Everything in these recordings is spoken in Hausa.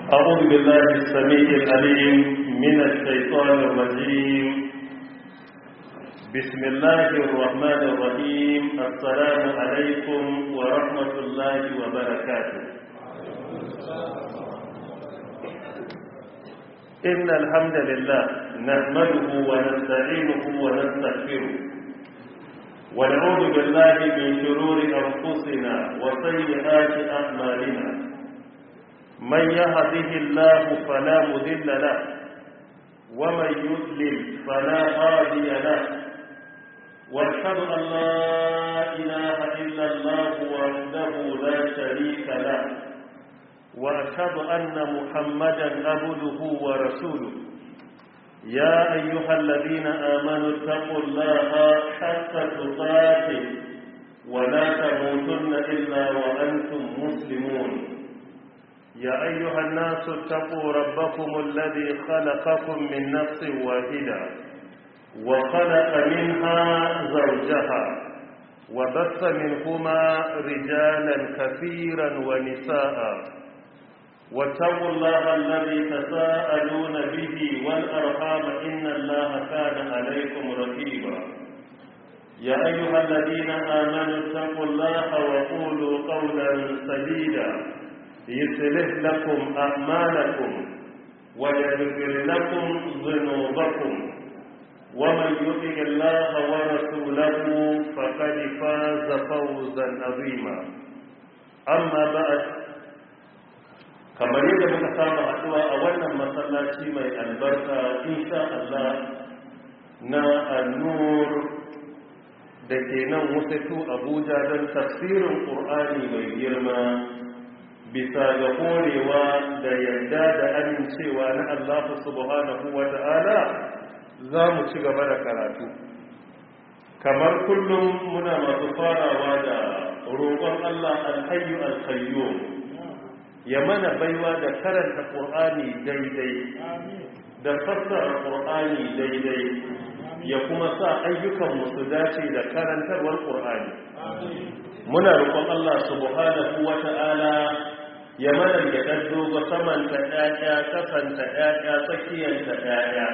أعوذ بالله السميع العليم من الشيطان الرجيم بسم الله الرحمن الرحيم السلام عليكم ورحمة الله وبركاته إن الحمد لله نحمده ونستعينه ونستغفره ونعوذ بالله من شرور أنفسنا وسيئات أعمالنا من يهده الله فلا مذل له ومن يضلل فلا هادي له واشهد ان لا اله الا الله وحده لا شريك له واشهد ان محمدا عبده ورسوله يا ايها الذين امنوا اتقوا الله حق تقاته ولا تموتن الا وانتم مسلمون يا أيها الناس اتقوا ربكم الذي خلقكم من نفس واحدة وخلق منها زوجها وبث منهما رجالا كثيرا ونساء واتقوا الله الذي تساءلون به والأرحام إن الله كان عليكم رقيبا يا أيها الذين آمنوا اتقوا الله وقولوا قولا سديدا يصلح لكم أعمالكم ويغفر لكم ذنوبكم ومن يطع الله ورسوله فقد فاز فوزا عظيما أما بعد kamar yadda muka saba haɗuwa a wannan masallaci mai albarka insha Allah na annur da ke nan wasatu abuja don tafsirin ƙur'ani mai girma bisa ga horewa da yarda da amincewa na Allah subhanahu wa ta'ala za mu ci gaba da karatu kamar kullum muna masu farawa da roƙon Allah alhayyu alkayyo ya mana baiwa da karanta ƙur'ani daidai da fassara ƙur'ani daidai ya kuma sa ayyukan su dace da karantarwar ƙur'ani muna roƙon Allah subhanahu wa ta'ala ya mana ya ɗan dogo samanta ɗaya kasanta ɗaya tsakiyanta ɗaya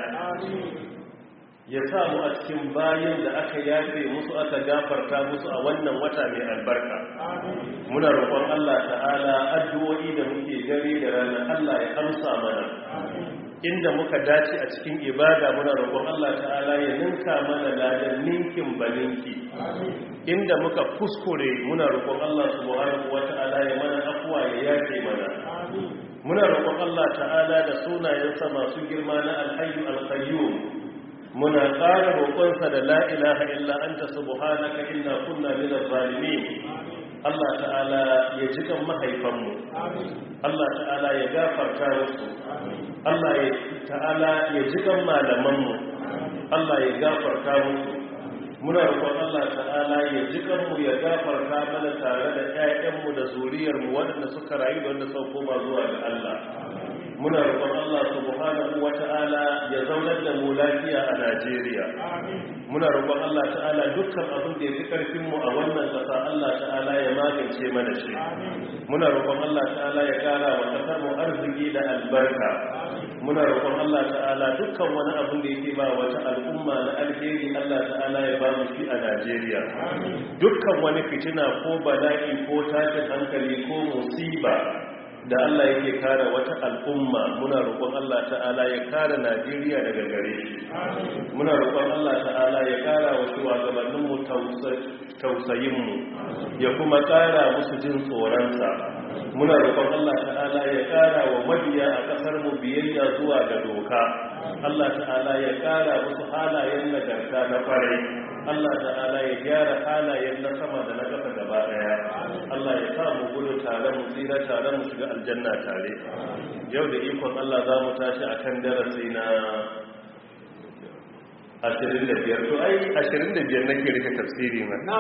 ya sa mu a cikin bayan da aka yafe musu aka gafarta musu a wannan wata mai albarka muna roƙon Allah ta'ala addu'o'i da muke gari da rana Allah ya amsa mana inda muka dace a cikin ibada muna roƙon Allah ta'ala ya ninka mana ladan ninkin baninki inda muka kuskure muna roƙon Allah subhanahu wata'ala ya mana afwa ya yafe mana muna roƙon Allah ta'ala da sunayensa masu girma na alhayyu alqayyum muna ƙara roƙonsa da la ilaha illa anta subhanaka inna kunna minaz zalimin Allah ta'ala ya jikan mahaifanmu Allah ta'ala ya gafarta musu Allah ta'ala ya jikan malamanmu Allah ya gafarta musu muna roƙon Allah ta'ala ya jikan mu ya gafarta mana tare da ƴaƴanmu da zuriyarmu waɗanda suka rayu da wanda suka koma zuwa ga Allah muna roƙon Allah subhanahu wata'ala ya zaunar da mu lafiya a Najeriya muna roƙon Allah ta'ala dukkan abin da ya fi ƙarfin mu a wannan ƙasa Allah ta'ala ya magance mana shi muna roƙon Allah ta'ala ya ƙara wa ƙasar mu arziki da albarka muna roƙon Allah ta'ala dukkan wani abin da yake ba wata al'umma na alheri Allah ta'ala ya ba mu shi a Najeriya dukkan wani fitina ko bala'i ko tashin hankali ko musiba da Allah yake kare wata al'umma muna roƙon Allah ta'ala ya kare Najeriya daga gare shi muna roƙon Allah ta'ala ya kara wa shugabannin mu tausayin mu ya kuma kara musu jin tsoronsa muna roƙon Allah ta'ala ya kara wa mabiya a ƙasar mu biyayya zuwa ga doka Allah ta'ala ya kara musu halayen nagarta na kwarai Allah ta'ala ya gyara halayen na sama da na ƙasa gaba ɗaya Allah ya sa mu gudu tare mu tsira tare mu shiga aljanna tare yau da ikon Allah za mu tashi akan darasi na 25 to ai 25 nake rike tafsiri na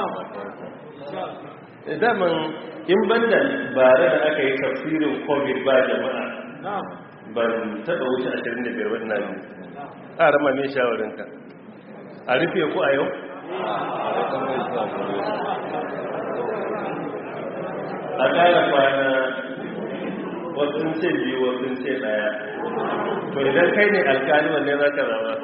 daman in banda bare da aka yi tafsirin covid ba jama'a ban taɓa wuce 25 ba ina ji a rama mai shawarinka a rufe ku a yau a ƙara kwana wasu sun ce biyu wasu sun ce daya to idan kai ne alkali wanne za ka zama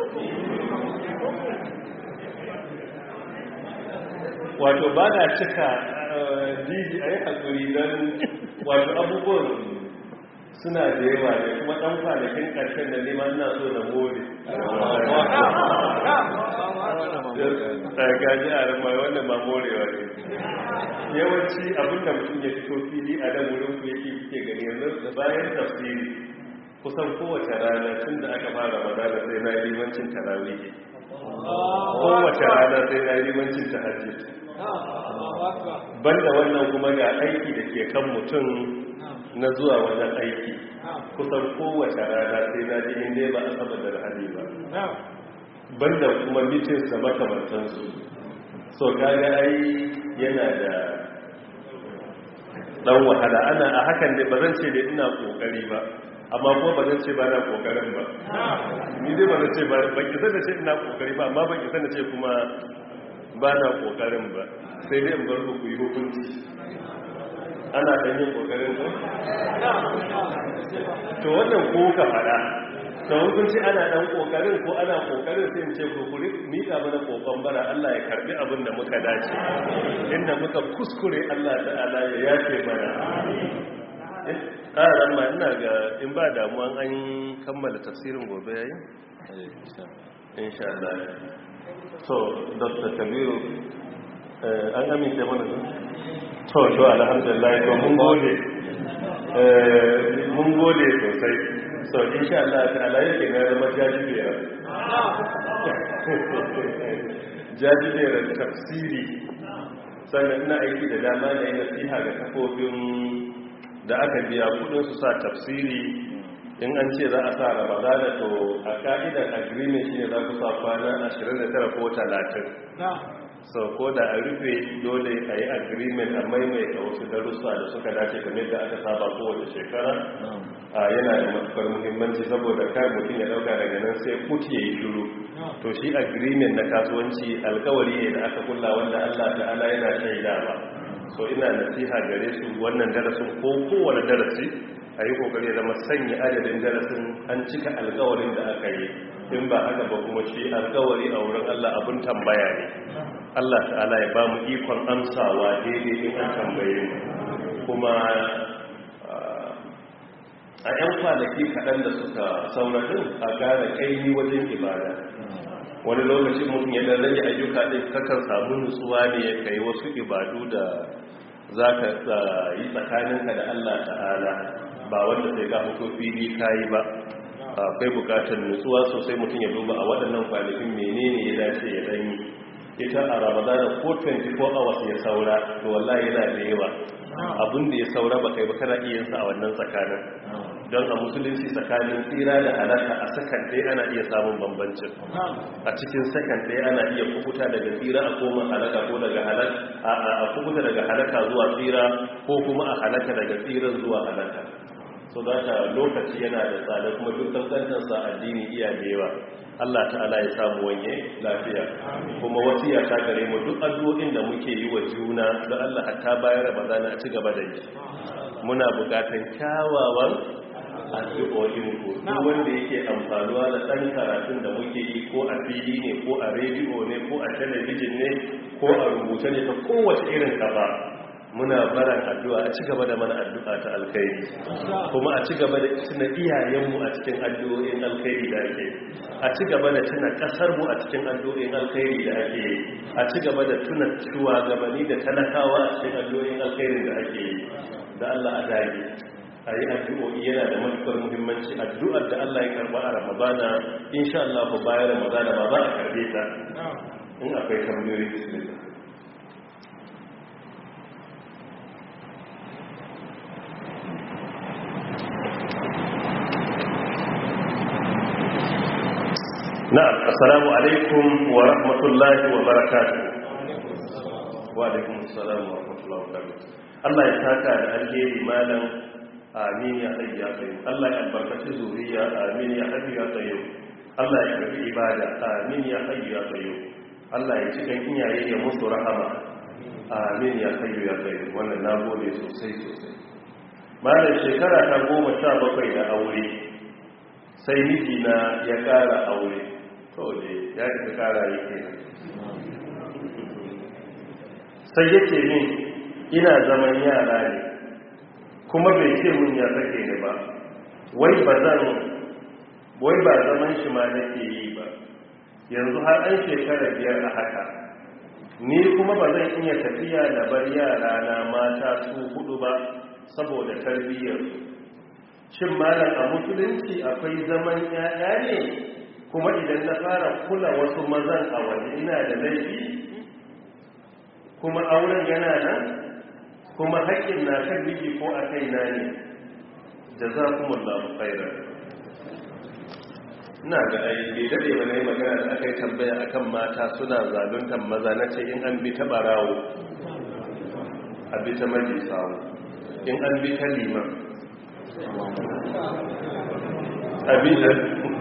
wato ba na cika diji a yi haƙuri don wato abubuwan suna da yawa ne kuma ɗan kwanakin ƙarshen da nema ina so na more gaji a ramai wanda ma morewa ne yawanci abinda mutum ya fito fili a nan wurin ku yake kuke gani yanzu da bayan tafsiri kusan kowace rana tun da aka fara madana sai na yi limancin tarawih kowace rana sai na yi limancin tahajjud banda wannan kuma ga aiki da ke kan mutum na zuwa wajen aiki kusan kowace rana sai na ji inda ba a saba da rahadi ba banda kuma mitin da makamantansu so kaga ai yana da dan wahala ana a hakan ne ba zan ce da ina kokari ba amma kuma ba zan ce ba na kokarin ba ni dai ba zan ce ba ban ki da ce ina kokari ba amma ban ki da ce kuma ba na kokarin ba sai dai in bar ku yi hukunci ana dan yin kokarin ko to wannan ko ka fada to hukunci ana dan kokarin ko ana kokarin sai in ce ku kuri mika mana kokon bara Allah ya karbi abin da muka dace inda muka kuskure Allah ta'ala ya yafe mana ƙarar ma ina ga in ba damuwa an kammala tafsirin gobe yayi insha Allah so dr kabiru an amince mana su to to alhamdulillah to mun gode mun gode sosai so insha Allah ta'ala yake na zama jajibera jajibera tafsiri sannan ina aiki da dama na yi nasiha ga kafofin da aka biya kudin su sa tafsiri in an ce za a sa ramadana to a ka'idar agreement shine za ku sa kwana 29 ko 30 so ko da a rufe dole a yi agreement a maimaita wasu darussa da suka dace kamar da aka saba kowace shekara a yana da matukar muhimmanci saboda kai mutum ya dauka daga nan sai kuti ya yi shuru to shi agreement na kasuwanci alkawari ne da aka kulla wanda allah ta'ala yana shaida ba so ina nasiha gare su wannan darasin ko kowane darasi a yi kokari zama sanya adadin darasin an cika alkawarin da aka yi in ba haka ba kuma shi alkawari a wurin Allah abin tambaya ne Allah ta'ala ya ba mu ikon amsawa daidai in an tambaye mu kuma a 'yan kwanaki kaɗan da suka saurarin a gara kaini wajen ibada wani lokaci mutum ya dan rage ayyuka ɗin kakan samu nutsuwa ne ya kai wasu ibadu da za ka yi tsakaninka da Allah ta'ala ba wanda sai ka fito fili kayi ba akwai bukatar nutsuwa sosai mutum ya duba a waɗannan kwanakin menene ya dace ya danyi ita a ramadana ko 24 hours ya saura to wallahi yana da yawa abin da ya saura ba kai ba kana iya sa a wannan tsakanin don a musulunci tsakanin tsira da halaka a sakan ɗaya ana iya samun bambancin a cikin sakan ɗaya ana iya kubuta daga tsira a koma halaka ko daga halaka a kubuta daga halaka zuwa tsira ko kuma a halaka daga tsiran zuwa halaka so da ka lokaci yana da tsada kuma duk kankantarsa addini iya da yawa Allah ta'ala ya samu wanye lafiya kuma wasiya ta gare mu duk addu'o'in da muke yi wa juna da Allah hatta bayan Ramadana a ci gaba da yi muna bukatan kyawawan addu'o'in ku duk wanda yake amfanuwa da ɗan karatun da muke yi ko a fili ne ko a rediyo ne ko a talabijin ne ko a rubuce ne ta kowace irin kafa muna baran addu'a a ci gaba da mana addu'a ta alkhairi kuma a ci gaba da tuna iyayenmu a cikin addu'o'in alkhairi da ake a ci gaba da tuna kasarmu a cikin addu'o'in alkhairi da ake a ci gaba da tuna shugabanni da talakawa a cikin addu'o'in alkhairi da ake da Allah a dage a yi addu'o'i yana da matukar muhimmanci addu'ar da Allah ya karba a ramadana insha Allah ba bayan ramadana ba za a karbe ta in akwai tambayoyi bismillah na'am assalamu alaikum wa rahmatullahi wa barakatuh wa alaikum assalam wa rahmatullahi wa barakatuh Allah ya saka da alheri malam amin ya hayya tayyib Allah ya albarkaci zuriya amin ya hayya tayyib Allah ya karbi ibada amin ya hayya tayyib Allah ya ci kan iyaye ya musu rahama amin ya hayya tayyib wannan nagode sosai sosai malam shekara ta goma sha bakwai da aure sai mijina ya kara aure to ne ya ka kara yake sai yake min ina zaman yara ne kuma bai ce mun ya sake ni ba wai ba zan wai ba zaman shi ma nake yi ba yanzu har an shekara biyar a haka ni kuma ba zan iya tafiya da bar yara na mata su hudu ba saboda tarbiyyar shin malam a musulunci akwai zaman yaya ne kuma idan na fara kula wasu mazan a waje ina da laifi kuma auren yana nan kuma haƙƙin na kan miji ko a kaina ne jazakumullahu khairan ina ga ai bai dade ba nayi magana da aka yi tambaya akan mata suna zaluntar maza na ce in an bi ta barawo a bi ta majisawo in an bi ta liman a bi ta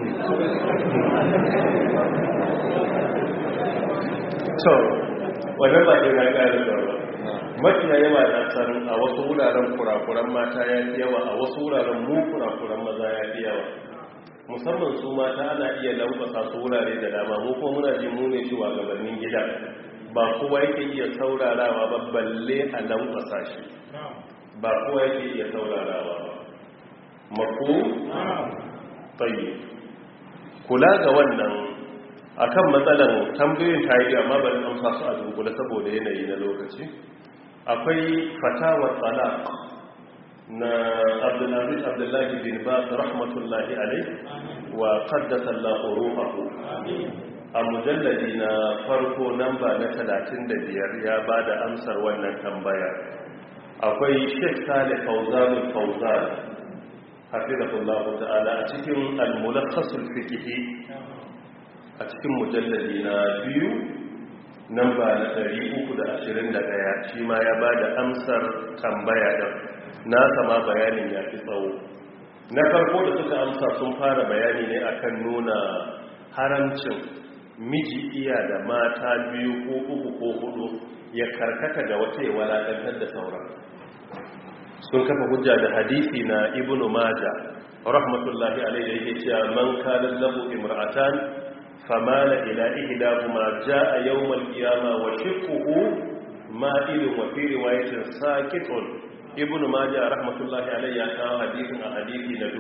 to wannan ba ke na ƙari ba mafiya yawa na san a wasu wuraren kurakuran mata ya fi yawa a wasu wuraren mu kurakuran maza ya fi yawa musamman su mata ana iya lankwasa su wurare da dama mu kuma muna ji mu ne cewa gabanin gida ba kowa yake iya saurarawa ba balle a lankwasa shi ba kowa yake iya saurarawa ba mako tsaye kula ga wannan akan matsalan tambayoyin ta yi amma bari amsa su a dunkule saboda yanayi na lokaci akwai fatawar talaq na abdulaziz abdullahi bin bas rahmatullahi alai wa qaddasa Allah ruhahu a mujalladi na farko namba na 35 ya bada amsar wannan tambaya akwai Sheikh Saleh Fawzan Fawzan hafizahullah ta'ala a cikin al-mulakhas al-fiqhi a cikin mujalladi na biyu namba na 321 shi ma ya bada amsar tambaya din na sama bayanin ya fi tsawo na farko da suka amsa sun fara bayani ne akan nuna haramcin miji iya da mata biyu ko uku ko hudu ya karkata ga wata ya walakantar da sauran sun kafa hujja da hadisi na ibnu maja rahmatullahi alaihi yake cewa man kana lahu imra'atan famala ila ihdahuma jaa yawm al-qiyamah wa shiqquhu ma'ilun wa fi riwayatin saqitun ibn majah rahmatullahi alayhi ya kawo hadisin a hadisi na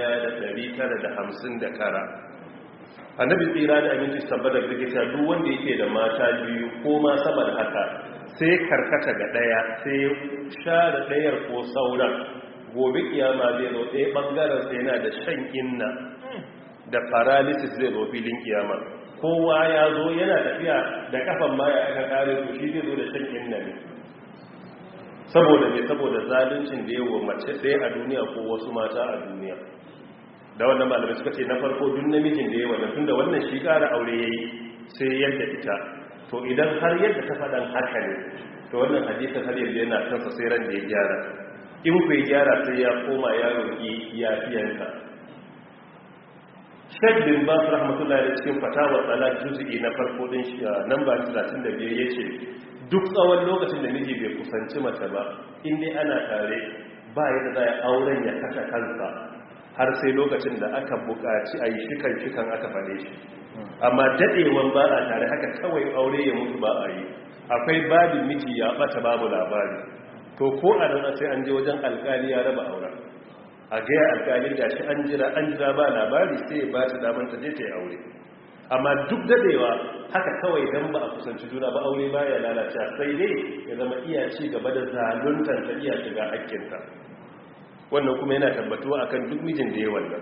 1959 annabi tsira da aminci sabbata da kita duk wanda yake da mata biyu ko ma sama da haka sai karkata ga daya sai share dayar ko sauran gobe kiyama zai zo ɗaya bangaren sai yana da shan inna da paralysis zai zo filin kiyama kowa ya zo yana tafiya da kafan maya aka kare to shi zai zo da shan inna ne saboda ne saboda zaluncin da yawa mace ɗaya a duniya ko wasu mata a duniya da wannan malamai suka ce na farko duk namijin da yawa na tunda wannan shi ƙara aure ya yi sai yadda ita to idan har yadda ta faɗan haka ne to wannan hadisin har yadda yana kansa sai ran da ya gyara in ku ya gyara sai ya koma ya roƙi yafiyanta shek bin ba su rahmatullahi da cikin fatawar tsala juzi'i na farko din shi nan ba 35 ya ce duk tsawon lokacin da miji bai kusanci mace ba inda ana tare ba yadda za a auren ya kashe kansa har sai lokacin da aka buƙaci a yi shikan shikan aka fade shi amma daɗewan ba a tare haka kawai aure ya mutu ba a yi akwai babin miji ya ɓata babu labari to ko a nan sai an je wajen alƙali ya raba auren a gaya alƙali da shi an jira an jira ba labari sai ba ta damar ta je ta yi aure amma duk dadewa haka kawai dan ba a kusanci juna ba aure baya lalacewa sai dai ya zama iya ci gaba da zaluntar ta iya shiga hakkinta wannan kuma yana tabbatuwa akan duk mijin da ya wannan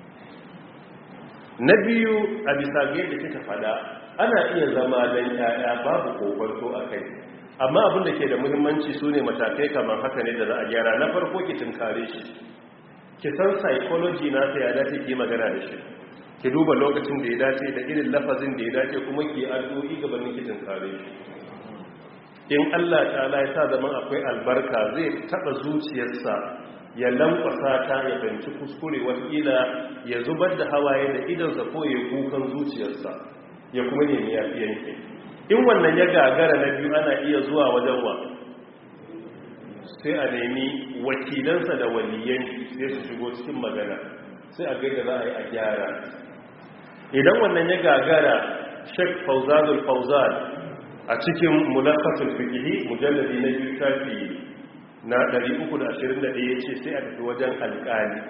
na biyu a bisa ga yadda kika fada ana iya zama dan yaya babu kokonto a kai amma abin da ke da muhimmanci su ne matakai kamar haka ne da za a gyara na farko ki tunkare shi ki san psychology na ya dace ki magana da shi ki duba lokacin da ya dace da irin lafazin da ya dace kuma ki addu'o'i gabanin ki tunkare shi in Allah ta'ala ya sa zaman akwai albarka zai taba zuciyarsa ya lankwasa ta ya fahimci kuskure wakila ya zubar da hawaye da idansa ko ya kukan zuciyarsa ya kuma nemi yafiyanki in wannan ya gagara na biyu ana iya zuwa wajen wa sai a nemi wakilansa da waliyan sai su shigo cikin magana sai a gaida za a yi a gyara idan wannan ya gagara shek fauzanul fauzan a cikin mulakatul fikihi mujalladi na biyu shafi na 321 ya ce sai a tafi wajen alƙali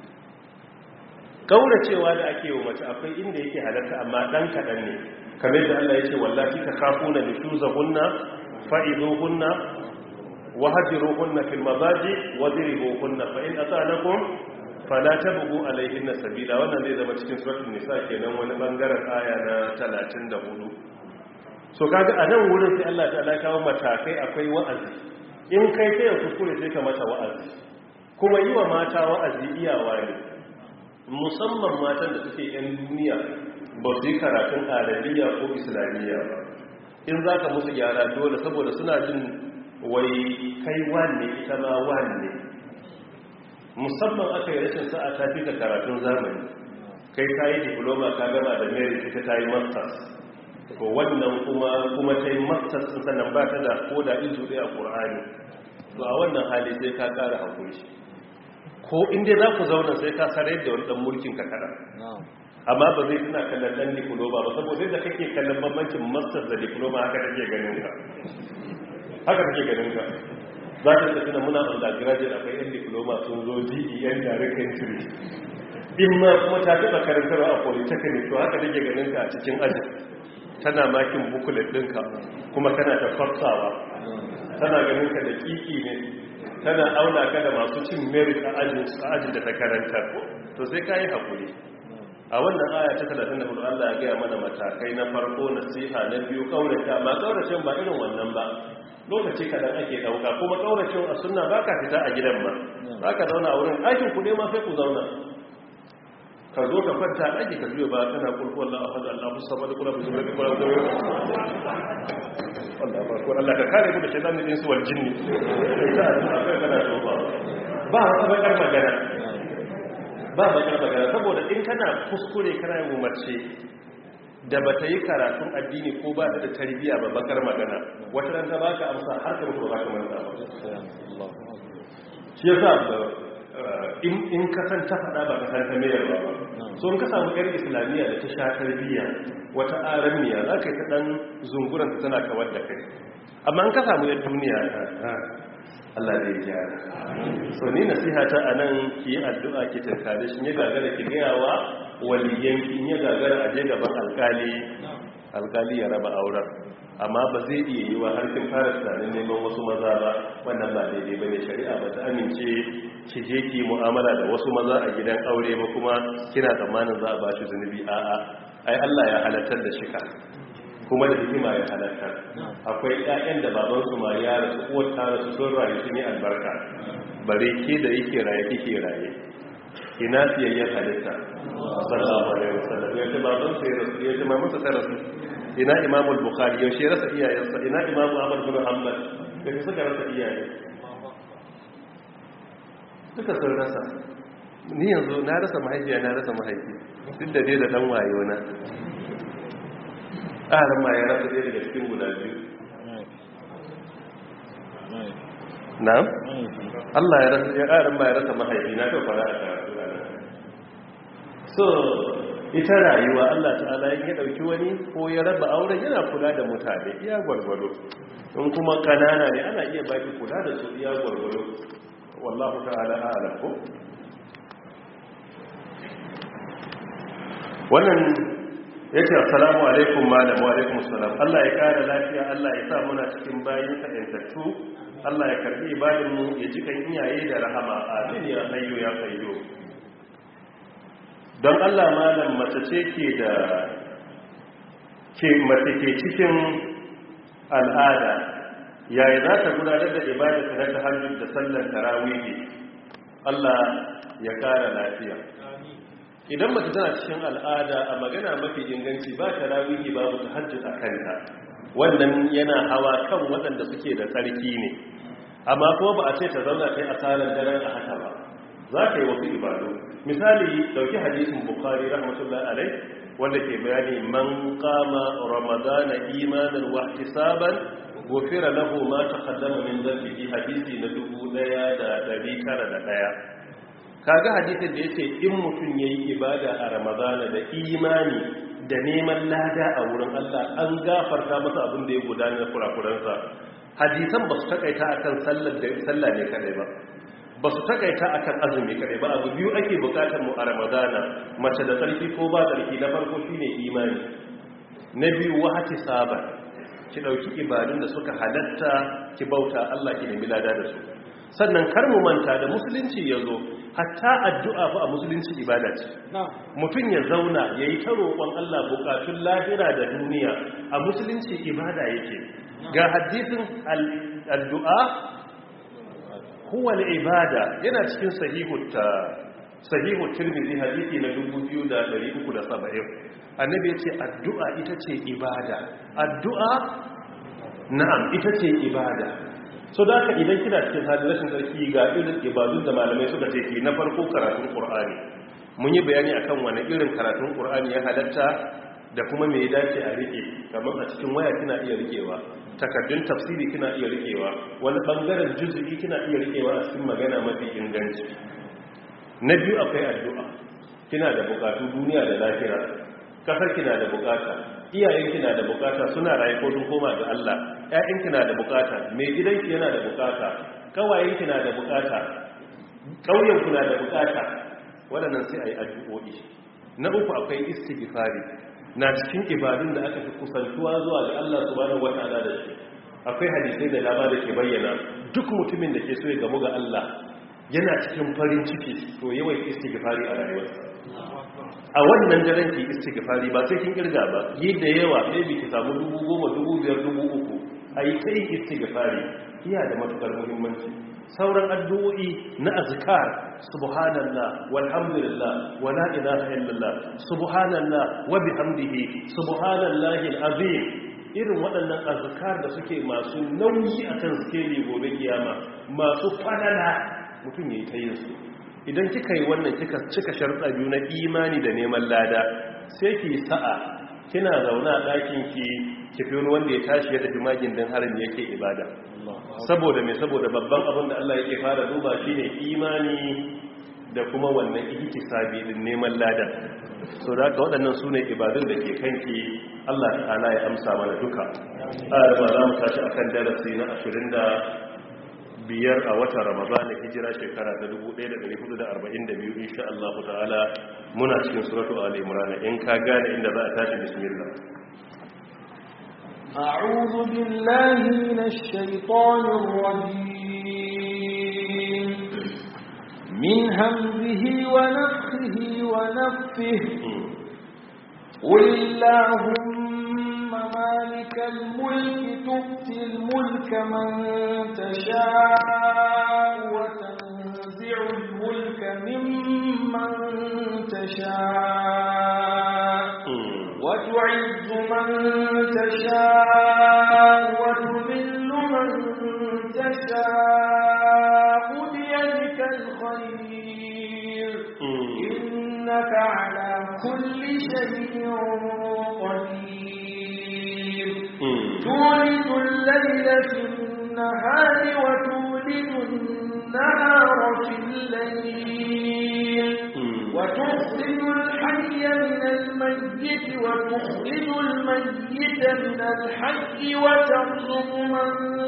kauracewa da ake wa mace akwai inda yake halatta amma ɗan kaɗan ne kamar da Allah ya ce wallahi ta kafu na nishuzahunna fa'iduhunna wahajiruhunna fil mazaji wadribuhunna fa in ata'anakum fala tabghu alayhinna sabila wannan zai zama cikin suratul nisa kenan wani bangaren aya na 34 so kaga a nan wurin sai Allah ta'ala kawo matakai akwai wa'azi in kai kai ya kuskure sai ka mata wa'azi kuma yi wa mata wa'azi iyawa ne musamman matan da suke yan duniya ba su yi karatun arabiya ko islamiyya ba in za ka musu gyara dole saboda suna jin wai kai wanne ita ma wanne musamman aka yi rashin sa'a ta fi ka karatun zamani kai ka yi diploma ka gama da merit ita ta yi masters to wannan kuma kuma ta yi masters sun sannan ba ta da ko da izu ɗaya a ƙur'ani to a wannan hali sai ka ƙara haƙuri ko inda za ku zauna sai ka sarar da wani ɗan mulkin ka kaɗan amma ba zai suna kallon ɗan diploma ba saboda da kake kallon bambancin masters da diploma haka kake ganin ka haka kake ganin ka za ta tafi na muna undergraduate akwai yan diploma sun zo DEN direct entry in ma kuma ta taɓa karantarwa a polytechnic to haka take ganin ka a cikin ajin tana makin bukulet ɗinka kuma kana ta farsawa tana ganin ka da kiki ne tana auna ka da masu cin merit a ajin da ta karantar to sai ka yi haƙuri a wannan aya ta 34 Allah ya gaya mana matakai na farko nasiha na biyu kaurace amma kauracen ba irin wannan ba lokaci kadan ake dauka kuma kauracen a sunna baka fita a gidan ma baka zauna a wurin aikin ku ne ma sai ku zauna ka zo ka kwanta a ɗaki ka juya ba kana kulku Allah a hada Allah musa ba da kula bisu rage kula da Allah ba ko Allah ka kare ku da shaitan din su wal jinni ta akwai kana so ba ba wata bakar magana ba bakar magana saboda in kana kuskure kana yin umarce da ba ta yi karatun addini ko ba ta da tarbiyya ba bakar magana wata ran ta baka amsa har ka mutu ba ka manta ba shi yasa in ka san ta faɗa ba ka san ta mayar ba so in ka samu yar islamiyya da ta sha tarbiyya wata aramiya za ka yi ta ɗan zunguran ta tana kawar da kai amma in ka samu yar duniya Allah zai gyara so ni nasiha ta anan ki yi addu'a ki tankare shi ya gagara ki gayawa waliyan ki ya gagara aje gaban alkali alkali ya raba auren amma ba zai iya yi wa har kin fara tunanin neman wasu maza ba wannan ba daidai bane shari'a ba ta amince ki je ki mu'amala da wasu maza a gidan aure ba kuma kina tsammanin za a ba shi zunubi a'a ai Allah ya halartar da shika kuma da hikima ya halatta akwai ƴaƴan da baban su ma ya rasu uwar ta rasu sun rayu sun yi albarka bare ke da yake raye kike raye ina siyayyen halitta sallallahu alaihi wasallam ya ce baban su ya rasu ya ce mamu ta rasu ina imamu al-bukhari ya shi rasa iyayensa ina imamu ahmad bin hanbal da suka rasa iyaye duka sun rasa ni yanzu na rasa mahaifiya na rasa mahaifi duk da dai da dan wayo na ƙarin ma ya rasa ɗaya daga cikin guda biyu na? Allah ya rasa ya ƙarin ma ya rasa mahaifi na kai fara a karatu so ita rayuwa Allah ta'ala ya ɗauki wani ko ya raba auren yana kula da mutane iya gwargwado in kuma kanana ne ana iya baki kula da su iya gwargwado wallahu ta'ala a'lam ko wannan yace assalamu alaikum malam wa alaikum assalam Allah ya kare lafiya Allah ya sa muna cikin bayin ka yantattu Allah ya karbi ibadin mu ya ji kan iyaye da rahama amin ya hayyu ya qayyu don Allah malam mace ce ke da ke mace ke cikin al'ada yayi za ta gudanar da ibadar ta na tahajjud da sallar tarawih Allah ya kare lafiya idan mace tana cikin al'ada a magana mafi inganci ba ta rawihi babu ta hajji a kanta wannan yana hawa kan waɗanda suke da tsarki ne amma kuma ba a ce ta zauna ta yi asarar daren a haka ba za ta yi wasu ibadu misali dauki hadisin bukari rahmatullahi alai wanda ke bayani man kama ramadana imanin wa ihtisaban gofira lahu ma taqaddama min dhanbihi hadisi na 1901 kaga hadisin da yace in mutun yayi ibada a ramadana da imani da neman lada a wurin Allah an gafarta masa abin da ya gudana na kurakuransa hadisan ba su takaita akan sallar da sallah ne kadai ba ba su takaita akan azumi kadai ba abu biyu ake bukatar mu a ramadana mace da tsarki ko ba tsarki na farko shine imani na biyu wahati saba ki dauki ibadun da suka halatta ki bauta Allah ki nemi lada da su sannan kar mu manta da musulunci yazo hatta addu'a fa a musulunci ibada ce mutum ya zauna yayi ta roƙon Allah bukatun lahira da duniya a musulunci ibada yake ga hadisin addu'a huwa al-ibada yana cikin sahihu ta sahihu tirmidhi hadisi na 2370 annabi ya ce addu'a ita ce ibada addu'a na'am ita ce ibada so da haka idan kina cikin halin rashin tsarki ga irin ibadun da malamai suka ce ki na farko karatun qur'ani mun yi bayani akan wani irin karatun qur'ani ya halatta da kuma me ya dace a rike kamar a cikin waya kina iya rikewa takaddun tafsiri kina iya rikewa wani bangaren juz'i kina iya rikewa a cikin magana mafi inganci na biyu akwai addu'a kina da bukatu duniya da lahira kasar kina da bukata iyayen kina da bukata suna raye ko sun koma ga Allah ƴaƴan kina da bukata mai gidanki yana da bukata kawayen kina da bukata ƙauyen kuna da bukata waɗannan sai ayi addu'o'i na uku akwai istighfari na cikin ibadun da aka fi kusantuwa zuwa ga Allah subhanahu wataala da shi akwai hadisai da dama da ke bayyana duk mutumin da ke so ya gamu ga Allah yana cikin farin ciki to yawan istighfari a rayuwarsa a wannan daren ki istighfari ba sai kin kirga ba yi da yawa maybe ki samu dubu goma dubu biyar dubu uku a yi ta yin istighfari iya da matukar muhimmanci sauran addu'o'i na azkar subhanallah walhamdulillah wa la ilaha illallah subhanallah wa bihamdihi subhanallahi alazim irin waɗannan azkar da suke masu nauyi akan skeli gobe kiyama masu fadala mutum yayi ta yin su idan kika yi wannan kika cika sharɗa biyu na imani da neman lada sai ki sa'a kina zauna a ɗakin ki ki fi wanda ya tashi ya tafi magin don harin yake ibada saboda mai saboda babban abin da Allah yake fara duba shine imani da kuma wannan ihtisabi din neman lada so da haka waɗannan sune ibadun da ke kanki Allah ta'ala ya amsa mana duka a ba za mu tashi akan darasi na 20 biyar a watan ramadan hijira shekara ta 1442 insha Allah ta'ala muna cikin suratu ali imran in ka gane inda za a tashi bismillah أعوذ بالله من الشيطان الرجيم من همزه ونفخه ونفه قل اللهم مالك الملك تؤتي الملك من تشاء وتنزع الملك ممن تشاء وتعز من تشاء وتذل من تشاء بيدك الخير إنك على كل شيء قدير تولد الليل في النهار وتولد النهار في الليل وتخرج الحي من الميت وتخرج الميت من الحي وترزق من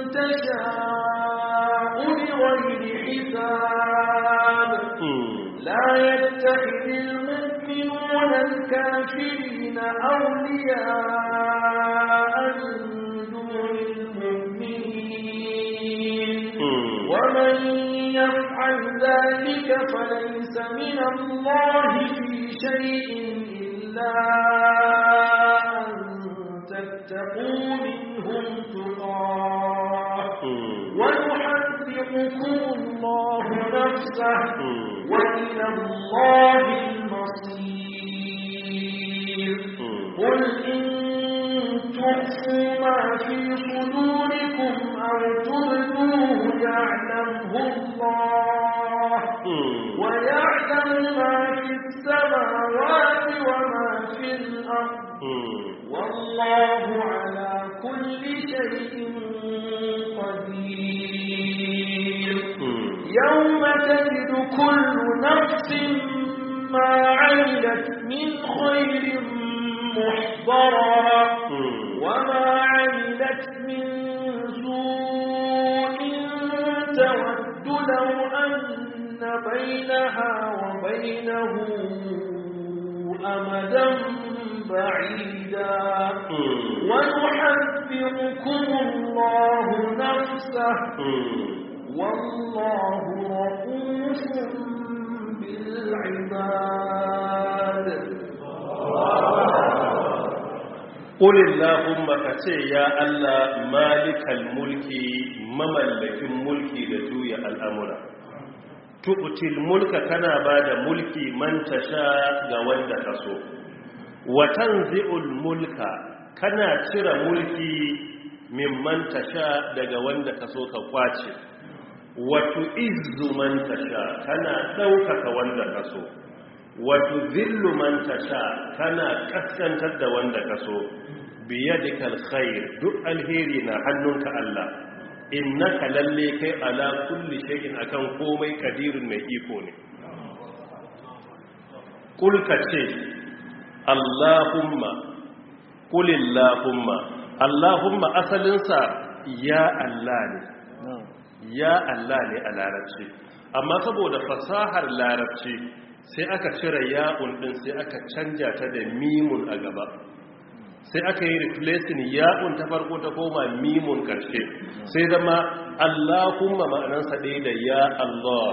تشاء بغير حساب لا يتخذ المؤمنون الكافرين أولياء من دون المؤمنين ومن يفعل ذلك فليس من الله في شيء إلا أن تتقوا منهم تقاه ويحذركم الله نفسه وإلى الله المصير قل إن تخفوا ما في صدوركم أو تبدوه يعلمه الله ويعلم ما في السماوات وما في الأرض والله على كل شيء يوم تجد كل نفس ما عملت من خير محضرا وما عملت من سوء تود لو أن بينها وبينه أمدا بعيدا ويحذركم الله نفسه والله رؤوف بالعباد قل اللهم كتي يا الله مالك الملك مملك mulki da juya al'amura tu'til mulka kana bada mulki man tasha ga wanda kaso wa tanzi'ul mulka kana cire mulki mimman tasha daga wanda kaso ka kwace wato izzu man tasha kana ɗaukaka wanda kaso wato zillu man tasha kana kaskantar da wanda kaso biyadikal khair duk alheri na hannunka Allah innaka lalle kai ala kulli shay'in akan komai kadirun mai iko ne kul ce Allahumma kulillahumma Allahumma asalinsa ya Allah ne ya Allah ne a larabci amma saboda fasahar larabci sai aka cire ya'un din sai aka canja ta da mimun a gaba sai aka yi replacing ya'un ta farko ta koma mimun karshe sai zama Allahumma ma'anansa ɗaya da ya Allah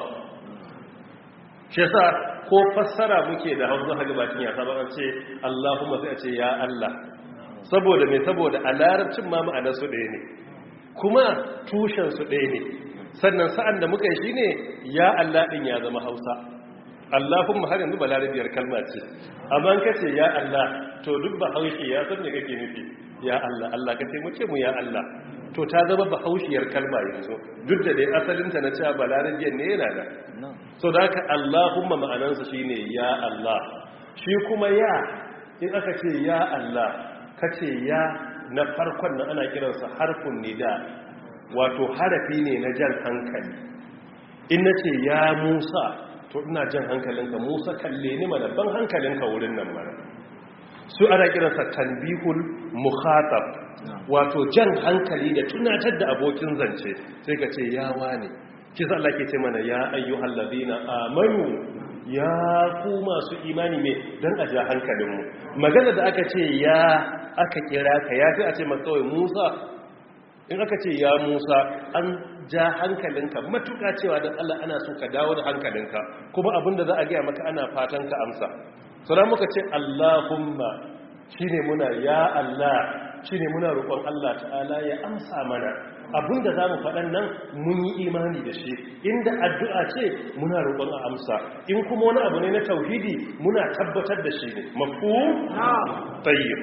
shi yasa ko fassara muke da hausa haka bakin ya saba an ce Allahumma sai a ce ya Allah saboda me saboda a larabcin ma ma'anarsu ɗaya ne kuma tushensu ɗaya ne sannan sa'an da muka yi shi ne ya Allah ɗin ya zama hausa Allahumma har yanzu balarabiyar kalma ce amma ka ce ya Allah to duk ba haushi ya san me kake nufi ya Allah Allah ka taimake mu ya Allah to ta zama ba haushiyar kalma yanzu duk da dai asalinta na cewa balarabiyar ne yana da so da haka Allahumma ma'anansa shine ya Allah shi kuma ya in aka ce ya Allah ka ce ya na farkon nan ana kiransa harfin nida wato harafi ne na jan hankali in na ce ya musa to ina jan hankalinka musa kalle ni mana ban hankalinka wurin nan mana su ana kiransa tanbihul mukhatab wato jan hankali da tunatar da abokin zance sai ka ce ya wane kisa Allah ke ce mana ya ayyuhal ladina amanu ya ku masu imani ne dan a ja hankalinmu magana da aka ce ya aka kira ka ya fi a ce makawai musa in aka ce ya musa an ja hankalinka matuka cewa don allah ana so ka dawo da hankalinka kuma abinda za a gaya maka ana fatan ka amsa sauran muka ce allahumma shine muna ya allah shine muna roƙon allah ta'ala ya amsa mana abinda za mu faɗan nan mun yi imani da shi inda addu'a ce muna roƙon a amsa in kuma wani abu ne na tauhidi muna tabbatar da shi ne mafu tayyib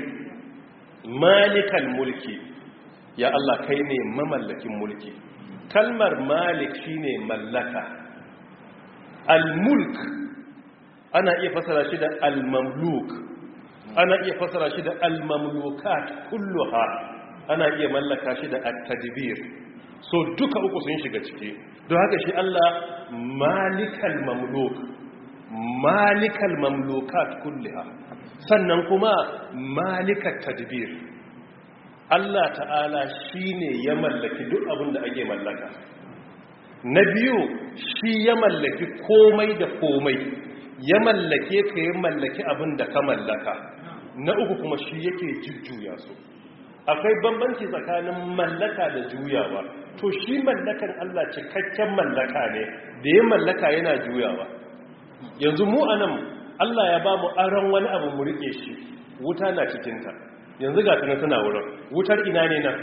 malikal mulki ya Allah kai ne mamallakin mulki kalmar malik shine mallaka al-mulk ana iya fasara shi da al-mamluk ana iya fasara shi da al-mamlukat kulluha ana iya mallaka shi da at-tadbir so duka uku sun shiga ciki don haka shi Allah malikal mamluk malikal mamlukat kulluha sannan kuma malikat tadbir Allah ta'ala shine ya mallaki duk abin da ake mallaka na biyu shi ya mallaki komai da komai ya mallake ka ya mallaki abin da ka mallaka na uku kuma shi yake jujjuya su akwai bambanci tsakanin mallaka da juyawa to shi mallakan Allah cikakken mallaka ne da ya mallaka yana juyawa yanzu mu anan Allah ya ba mu aron wani abu mu rike shi wuta na cikinta yanzu ga tana tana wurin wutar ina ne nan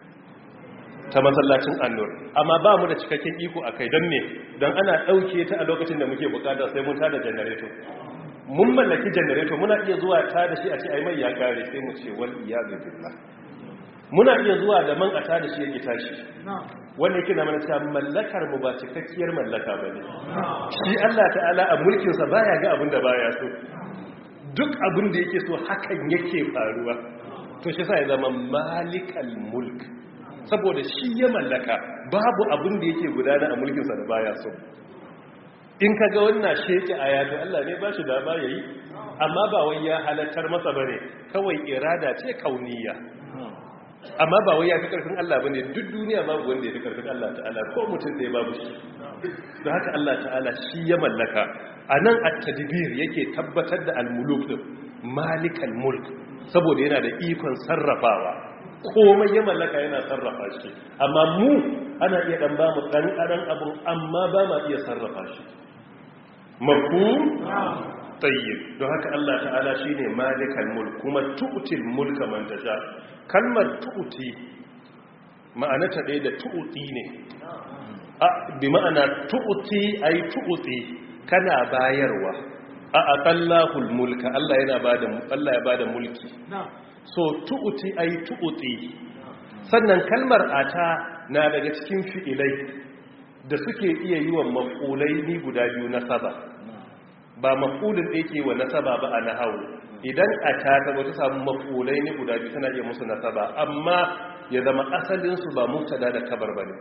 ta masallacin annur amma ba mu da cikakken iko a kai don ne don ana ɗauke ta a lokacin da muke bukata sai mun tada janareto mun mallaki janareto muna iya zuwa ta da shi a ce ai mai ya kare sai mu ce wal iyadu billah muna iya zuwa da man a ta da shi yake tashi wanda yake na mana cewa mallakar mu ba cikakkiyar mallaka ba ne shi Allah ta'ala a mulkinsa baya ga abin da baya so duk abin da yake so hakan yake faruwa to shi sa ya zama malikal mulk saboda shi ya mallaka babu abin da yake gudana a mulkinsa da baya so in ka ga wannan sheke a yato Allah ne ba shi da ba yayi amma ba wai ya halattar masa bane kawai irada ce kauniya amma ba wai ya fi karfin Allah bane duk duniya babu wanda ya fi karfin Allah ta'ala ko mutum da ya babu shi don haka Allah ta'ala shi ya mallaka a nan at-tadbir yake tabbatar da al-muluk din malikal mulk saboda yana da ikon sarrafawa komai ya mallaka yana sarrafa shi amma mu ana iya dan ba mu dan kadan abu amma ba ma iya sarrafa shi mafhum tayyib don haka Allah ta'ala shine malikal mulk kuma tu'til mulka man tasha kalmar tu'ti ma'ana ta ɗaya da tu'ti ne a bi ma'ana tu'ti ay tu'ti kana bayarwa a aqallahul mulka Allah yana bada Allah ya bada mulki so tu'ti ay tu'ti sannan kalmar ata na daga cikin fi'ilai da suke iya yi wa maf'ulai ni guda biyu nasaba ba maf'ulin da yake wa nasaba ba a nahawu idan ata ta wata samu maf'ulai ni guda biyu tana iya musu nasaba amma ya zama asalin su ba mubtada da kabar bane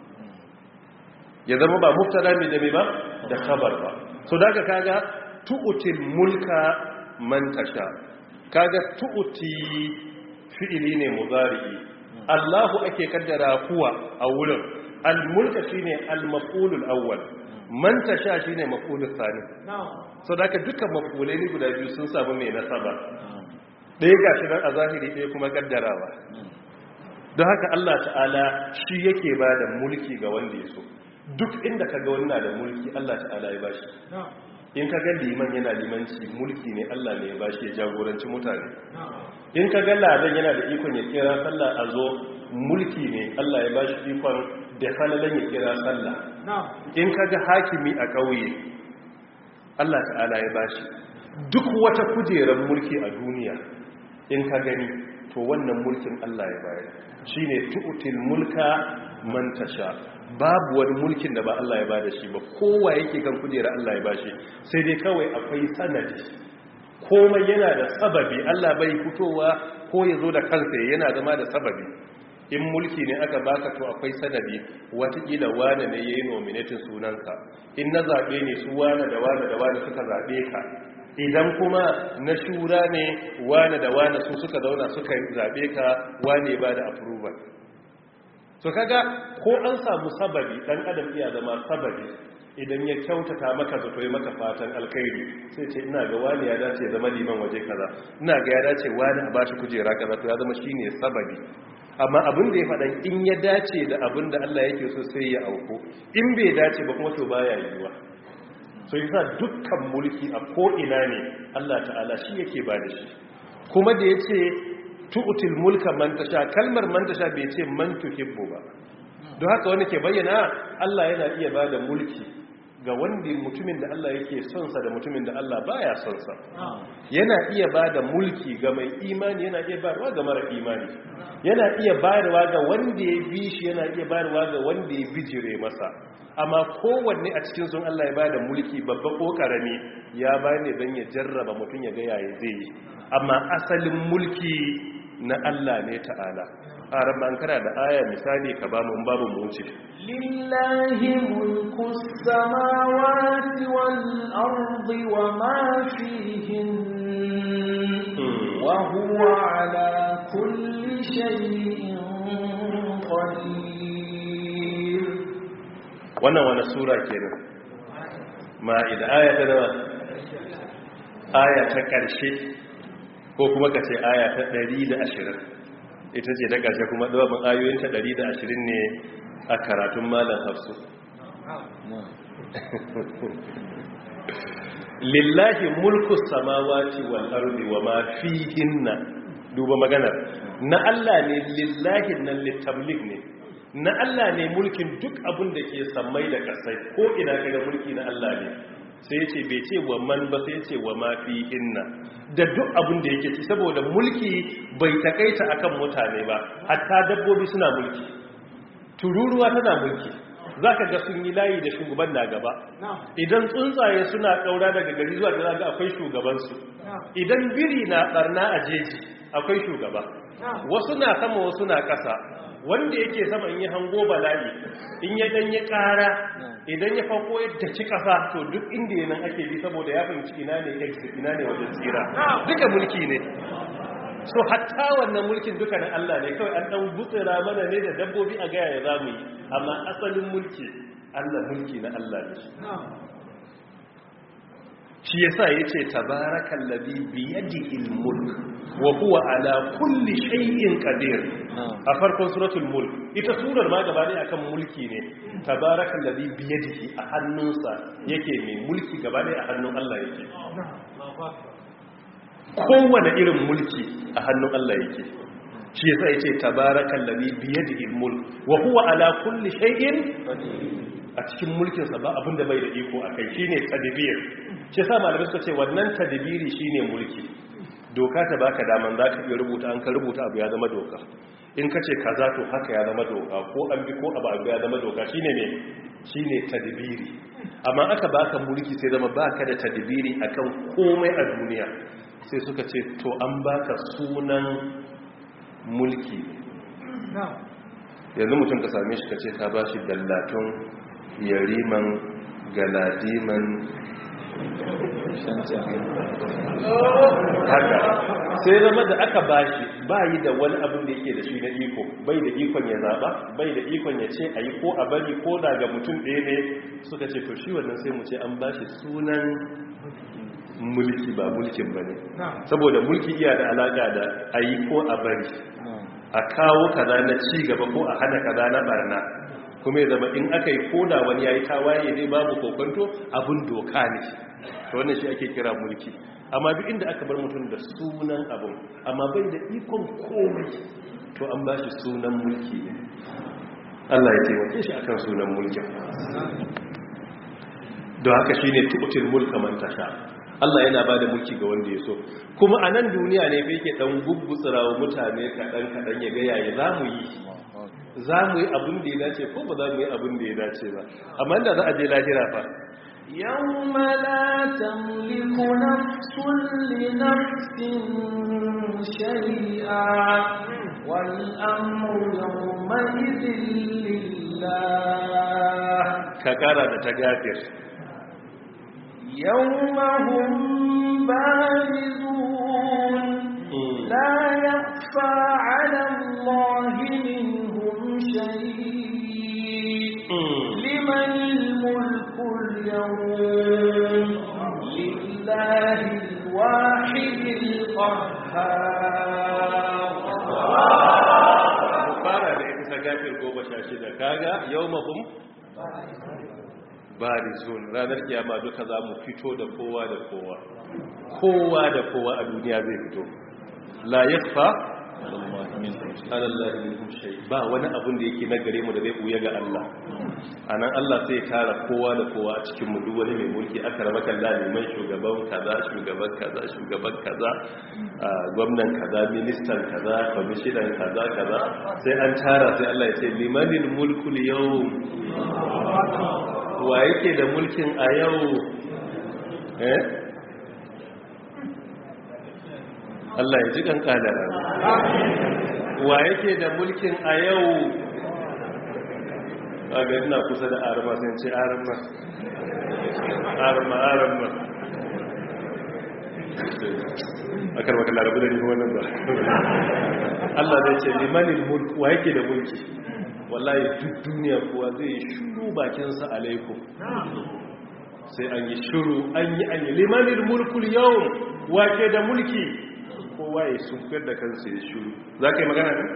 ya zama ba mubtada ne da me ba da kabar ba so daga kaga tu'til mulka man tasha kaga tu'ti fi'ili ne mudari Allahu ake kaddara kuwa a wurin al-mulka shine al-maf'ulul awwal man tasha shine maf'ulul thani so da dukkan maf'ulai ne guda biyu sun samu mai nasaba ɗaya gashi dan a zahiri ɗaya kuma kaddarawa don haka Allah ta'ala shi yake ba da mulki ga wanda ya so duk inda ka ga wannan da mulki Allah ta'ala ya bashi in ka ga liman yana limanci mulki ne Allah ne ya bashi ya jagoranci mutane in ka ga ladan yana da ikon ya kira sallah a zo mulki ne Allah ya bashi ikon da falalan ya kira sallah in ka ga hakimi a ƙauye Allah ta'ala ya bashi duk wata kujerar mulki a duniya in ka gani to wannan mulkin Allah ya bayar shine tu'til mulka man tasha babu wani mulkin da ba Allah ya bada shi ba kowa yake kan kujera Allah ya bashi sai dai kawai akwai sanadi komai yana da sababi Allah bai fitowa ko ya zo da kansa yana zama da sababi in mulki ne aka baka to akwai sanadi watakila wane ne ya yi nominatin sunanka in na zaɓe ne su wane da wane da wane suka zaɓe ka idan kuma na shura ne wane da wane su suka zauna suka zaɓe ka wane ba da approval so kaga ko an samu sababi dan adam iya zama sababi idan ya kyautata maka zato ya maka fatan alkhairi sai ce ina ga wani ya dace zama liman waje kaza ina ga ya dace wani a bashi kujera kaza to ya zama shine sababi amma abin da ya faɗa in ya dace da abin da Allah yake so sai ya auko in bai dace ba kuma to baya yiwa so yasa dukkan mulki a ko ina ne Allah ta'ala shi yake ba da shi kuma da yace tu'til mulka man tasha kalmar man tasha bai ce man tuhibbu ba don haka wani ke bayyana Allah yana iya bada mulki ga wanda mutumin da Allah yake son sa da mutumin da Allah baya son sa yana iya bada mulki ga mai imani yana iya bayarwa ga mara imani yana iya bayarwa ga wanda ya bi shi yana iya bayarwa ga wanda ya bijire masa amma kowanne a cikin sun Allah ya bada mulki babba ko karami ya bane don ya jarraba mutum ya ga yaya zai yi amma asalin mulki na Allah ne ta'ala a rabban kana da aya misali ka ba mu babu mu wuce lillahi mulku samawati wal ardi wa ma fihin wa huwa ala kulli shay'in qadir wannan wani sura kenan ma'ida aya ta nawa aya ta ƙarshe ko kuma ka ce aya ta 120 ita ce ta ƙarshe kuma ɗaukar ayoyinta 120 ne a karatun malam hafsu lillahi mulku samawati wal ardi wa ma fihinna duba maganar na Allah ne lillahi nan litablik ne na Allah ne mulkin duk abin da ke sammai da ƙasai ko ina kaga mulki na Allah ne sai ya ce bai ce wa man ba sai ya ce wa mafi inna da duk abin da yake ci saboda mulki bai takaita akan mutane ba hatta dabbobi suna mulki tururuwa tana mulki za ka ga sun yi layi da shugaban na gaba idan tsuntsaye suna ɗaura daga gari zuwa da ga akwai shugabansu idan biri na ɓarna a jeji akwai shugaba wasu na sama wasu na ƙasa wanda yake sama in yi hango bala'i in ya dan ya kara idan ya fako yadda ci kasa to duk inda yanan ake bi saboda ya fahimci ina ne exit ina ne wajen tsira duka mulki ne so hatta wannan mulkin duka na Allah ne kawai an dan butsira mana ne da dabbobi a gaya ya zamu yi amma asalin mulki Allah mulki na Allah ne shi yasa yace tabarakal ladhi bi yadihi al-mulk wa huwa ala kulli shay'in qadir a farkon suratul mulk ita surar ma gaba ne akan mulki ne tabarakal ladhi bi yadihi a hannunsa yake mai mulki gaba ne a hannun Allah yake kowane irin mulki a hannun Allah yake shi yasa yace tabarakal ladhi bi yadihi al-mulk wa huwa ala kulli shay'in a cikin mulkinsa ba abin da bai da iko akai shine tadbir shi yasa malamai suka ce wannan tadbiri shine mulki doka ta baka daman zaka iya rubuta an ka rubuta abu ya zama doka in ka ce kaza to haka ya zama doka ko an bi ko abu abu ya zama doka shine ne shine tadbiri amma aka baka mulki sai zama baka da tadbiri akan komai a duniya sai suka ce to an baka sunan mulki yanzu mutum ka same shi ka ce ka bashi dallatun yariman galadiman haka sai zama da aka bashi bayi da wani abin da yake da shi na iko bai da ikon ya zaba bai da ikon ya ce a yi ko a bari ko daga mutum ɗaya ne suka ce to shi wannan sai mu ce an bashi sunan mulki ba mulkin ba ne saboda mulki iya da alaƙa da a yi ko a bari a kawo kaza na ci gaba ko a hana kaza na barna kuma ya zama in aka yi koda wani ya yi tawaye dai babu kokonto abin doka ne to wannan shi ake kira mulki amma duk inda aka bar mutum da sunan abin amma bai da ikon komai to an ba shi sunan mulki ne Allah ya taimake shi akan sunan mulkin don haka shine tu'til mulka man tasha Allah yana ba da mulki ga wanda ya so kuma a nan duniya ne fa yake dan guggutsura wa mutane kaɗan kaɗan ya ga yaya za mu yi za mu yi abin da ya dace ko ba za mu yi abin da ya dace ba amma da za a je lahira fa يوم لا تملك نفس لنفس شيئا والأمر يومئذ لله ka kara da ta gafir يوم هم بارزون لا يخفى على الله منهم شيء لمن الملك اليوم لله الواحد القهار mu fara da ita ta gafir goma sha shida kaga yau mahum barizun ranar kiyama duka za mu fito da kowa da kowa kowa da kowa a duniya zai fito la yakfa alallahi minhum shay ba wani abun da yake nagare mu da zai buya ga Allah anan Allah sai ya tara kowa da kowa a cikin mu duk wani mai mulki aka raba kan mai shugaban kaza shugaban kaza shugaban kaza gwamnan kaza ministan kaza kwamishinan kaza kaza sai an tara sai Allah ya ce limanil mulkul yawm wa yake da mulkin a yau eh Allah ya ji kan kadara wa yake da mulkin a yau ga ina kusa da arma sai ce arma arma arma akar maka larabu da nufin wannan ba Allah zai ce limanin mulk wa yake da mulki wallahi duk duniya kuwa zai shuru bakinsa alaikum sai an yi shuru an yi an yi limanin mulkul yau wake da mulki kowa ya sunkar da kansa ya shuru za ka yi magana ne?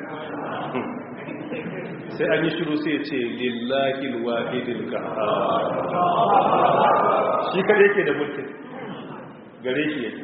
sai an yi shuru sai ya ce lillahi wahidil kahar shi kada yake da mulkin gare shi yake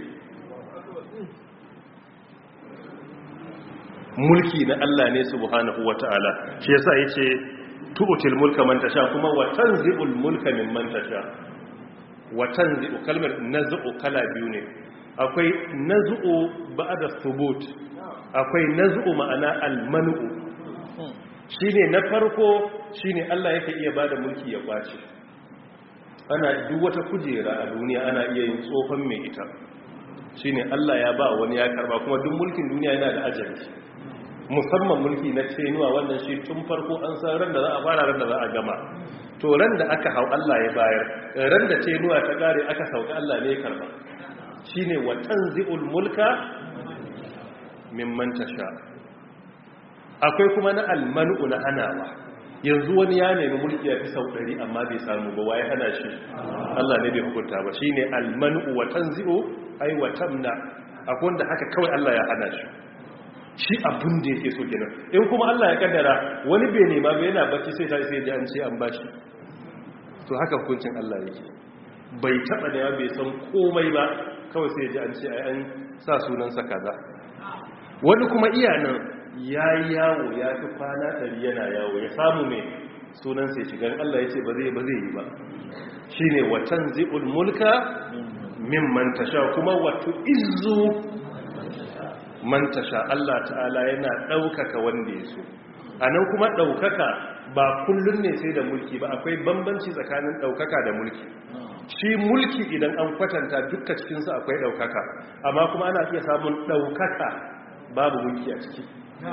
mulki na Allah ne subhanahu wata'ala shi yasa yace tu'til mulka man tasha kuma wa tanzi'ul mulka mimman tasha wa tanzi'u kalmar naz'u kala biyu ne akwai naz'u ba'da thubut akwai naz'u ma'ana al-man'u shine na farko shine Allah yake iya bada mulki ya kwace ana duk wata kujera a duniya ana iya yin tsofan mai ita shine Allah ya ba wani ya karba kuma duk mulkin duniya yana da ajali musamman mulki na tenuwa wannan shi tun farko an san ran da za a fara ran da za a gama to ran da aka hau Allah ya bayar ran da tenuwa ta kare aka sauka Allah ne ya karba shine wa tanzi'ul mulka mimman tasha akwai kuma na almanu na hanawa yanzu wani ya nemi mulki ya fi sau ɗari amma bai samu ba waye hana shi Allah ne bai hukunta ba shine almanu wa tanzi'u ai wa tamna akwai wanda haka kawai Allah ya hana shi shi abin da yake so kenan in kuma Allah ya kaddara wani bai nema ba yana bacci sai ta sai ya an ce an bashi to haka hukuncin Allah yake bai taba da bai san komai ba kawai sai ya ji an ce ai an sa sunansa kaza wani kuma iyanan ya yi yawo ya fi kwana ɗari yana yawo ya samu mai sunan sai shigar Allah ya ce ba zai ba zai yi ba shi ne watan zi'ul mulka min mantasha kuma wato izu mantasha Allah ta'ala yana ɗaukaka wanda ya so a nan kuma ɗaukaka ba kullum ne sai da mulki ba akwai bambanci tsakanin ɗaukaka da mulki shi mulki idan an kwatanta dukkan cikinsu akwai ɗaukaka amma kuma ana iya samun ɗaukaka babu mulki a ciki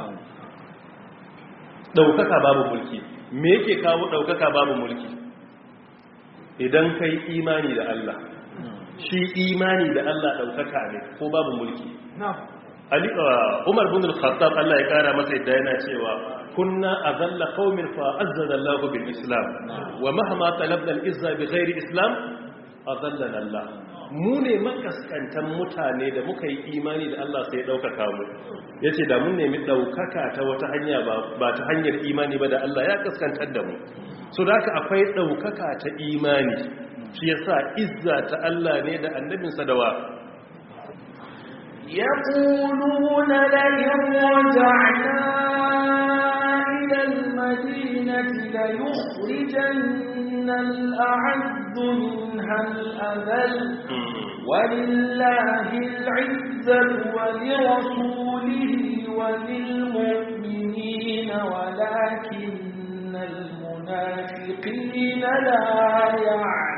ɗaukaka babu mulki me yake kawo ɗaukaka babu mulki idan kai imani da Allah shi imani da Allah ɗaukaka ne ko babu mulki Ali Umar bin al-Khattab Allah ya kara masa yadda yana cewa kunna azalla qaumin fa azzana Allah bil Islam wa mahma talabna al-izza bi ghairi Islam azallana Allah mu ne makaskantan mutane da muka yi imani da Allah sai ɗaukaka mu ya ce da mun nemi ɗaukaka ta wata hanya ba ta hanyar imani ba da Allah ya kaskantar da mu so da haka akwai ɗaukaka ta imani shi ya sa izza ta Allah ne da annabinsa da wa يقولون لئن رجعنا إلى المدينة ليخرجن الأعز منها الأذل ولله العزة ولرسوله وللمؤمنين ولكن المنافقين لا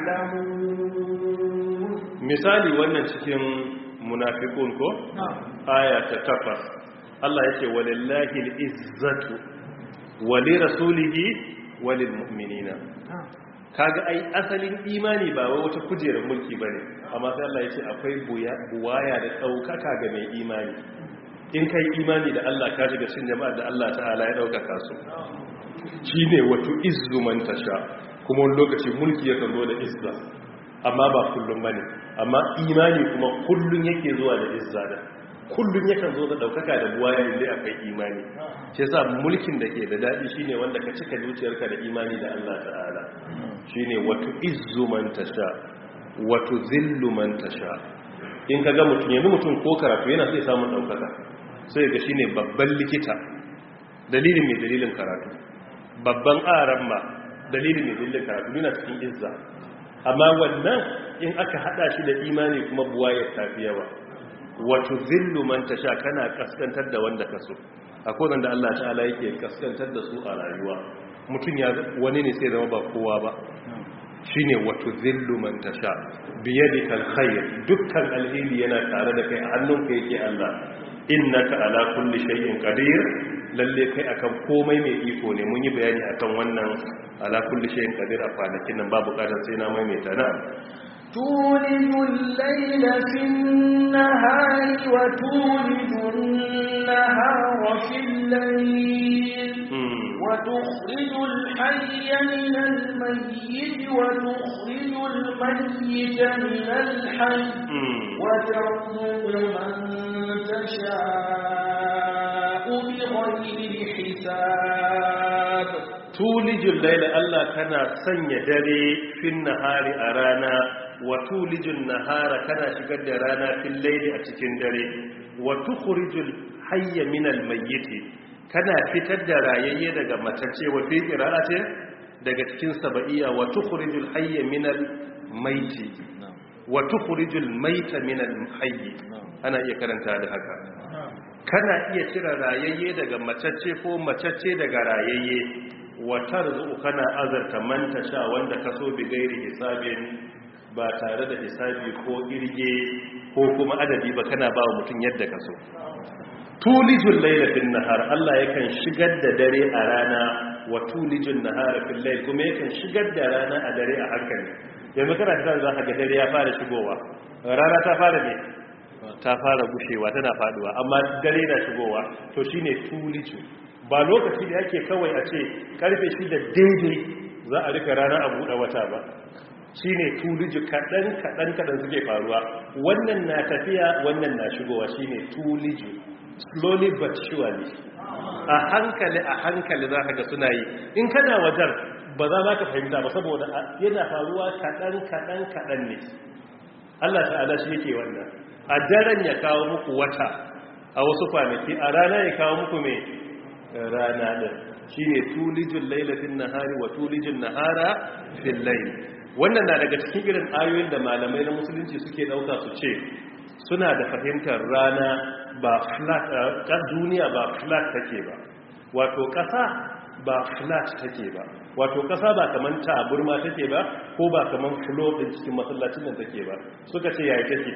يعلمون misali wannan cikin munafiqun ko aya ta takwas Allah yake walillahi al-izzatu wali rasulihi walil mu'minina kaga ai asalin imani ba wai wata kujerar mulki bane amma sai Allah yace akwai buwaya da daukaka ga mai imani in kai imani da Allah ka shiga cikin jama'ar da Allah ta'ala ya daukaka su shine wato izzu man tasha kuma wani lokaci mulki ya zo da izza amma ba kullum bane amma imani kuma kullun yake zuwa da izza da kullun yakan zo da daukaka da buwaya inda akwai imani shi yasa mulkin da ke da dadi shine wanda ka cika zuciyarka da imani da Allah ta'ala shine wato izzu man tasha wato zillu man tasha in kaga mutum yanzu mutum ko karatu yana sai samun daukaka sai ga shine babban likita dalilin mai dalilin karatu babban aran ma dalilin mai dalilin karatu yana cikin izza amma wannan in aka hada shi da imani kuma buwayar tafi yawa wato zillu man tasha kana kaskantar da wanda ka so akwai wanda Allah ta'ala yake kaskantar da su a rayuwa mutum ya wani ne sai zama ba kowa ba shine wato zillu man tasha biyadikal khair dukkan alheri yana tare da kai a hannunka yake Allah innaka ala kulli shay'in qadir lalle kai akan komai mai iko ne mun yi bayani akan wannan ala kulli shay'in qadir a kwanakin nan babu kadar sai na maimaita na تولد الليل في النهار وتولد النهار في الليل وتخرج الحي من الميت وتخرج الميت من الحي وترزق من تشاء بغير حساب تولج الليل الله كان سني دري في النهار أرانا وتولج النهار كان شقد رانا في الليل أتكين دري وتخرج الحي من الميت kana fitar da rayayye daga matacce wa fi qira'ati daga cikin sabaiya wa tukhrijul hayya minal maiti wa tukhrijul maita minal hayyi ana iya karanta da haka kana iya cire rayayye daga matacce ko matacce daga rayayye wa tarzu kana azarta man tasha wanda kaso bi gairi hisabin ba tare da hisabi ko irge ko kuma adadi ba kana ba wa mutum yadda kaso tulijul laila fil nahar Allah yakan shigar da dare a rana wa tulijul nahara fil layl kuma yakan shigar da rana a dare a hankali yanzu kana ta za ka ga dare ya fara shigowa rana ta fara ne ta fara gushewa tana faduwa amma dare na shigowa to shine tuliju ba lokaci da yake kawai a ce karfe shi da daidai za a rika rana a buɗe wata ba shine tuliju kaɗan kaɗan kaɗan suke faruwa wannan na tafiya wannan na shigowa shine tuliju slowly but surely a hankali a hankali za ka ga suna yi in kana wajen ba za ma ka fahimta ba saboda yana faruwa kaɗan kaɗan kaɗan ne Allah ta'ala shi yake wannan a daren ya kawo muku wata a wasu kwanaki a rana ya kawo muku mai rana ɗin shi ne tulijin lailafin nahari wa tulijin nahara fil lail wannan na daga cikin irin ayoyin da malamai na musulunci suke ɗauka su ce suna da fahimtar rana ba flat duniya ba flat take ba wato ƙasa ba flat take ba wato ƙasa ba kaman taburma take ba ko ba kaman floor din cikin masallacin nan take ba suka ce yayi take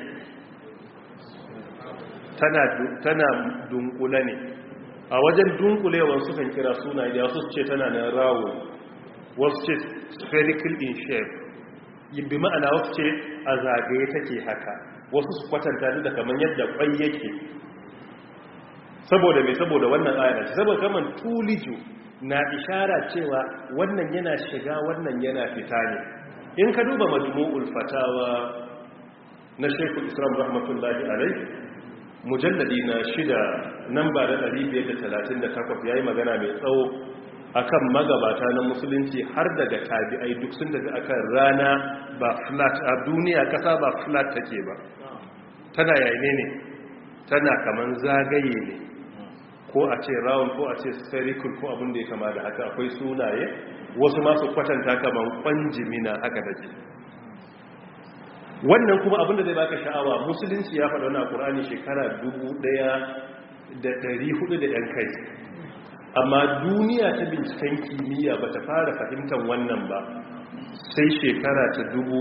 tana tana dunkule ne a wajen dunkulewar sukan kira suna da wasu ce tana nan rawo wasu ce spherical in shape bi ma'ana wasu ce a zagaye take haka wasu su kwatanta da kamar yadda kwai yake saboda mai saboda wannan ayar saboda kaman tuliju na ishara cewa wannan yana shiga wannan yana fita ne in ka duba majmu'ul fatawa na Sheikhul Islam rahmatullahi alaihi mujalladi na shida namba da 538 yayi magana mai tsawo akan magabata na musulunci har daga tabi'ai duk sun tafi akan rana ba flat a duniya kasa ba flat take ba tana yayi ne tana kaman zagaye ne ko a ce round ko a ce spherical ko abin da ya kama da haka akwai sunaye wasu masu kwatanta kaman kwanjimina haka take wannan kuma abin da zai baka sha'awa musulunci ya faɗa wannan Qur'ani shekara 1400 da ɗan kai amma duniya ta binciken kimiyya ba ta fara fahimtar wannan ba sai shekara ta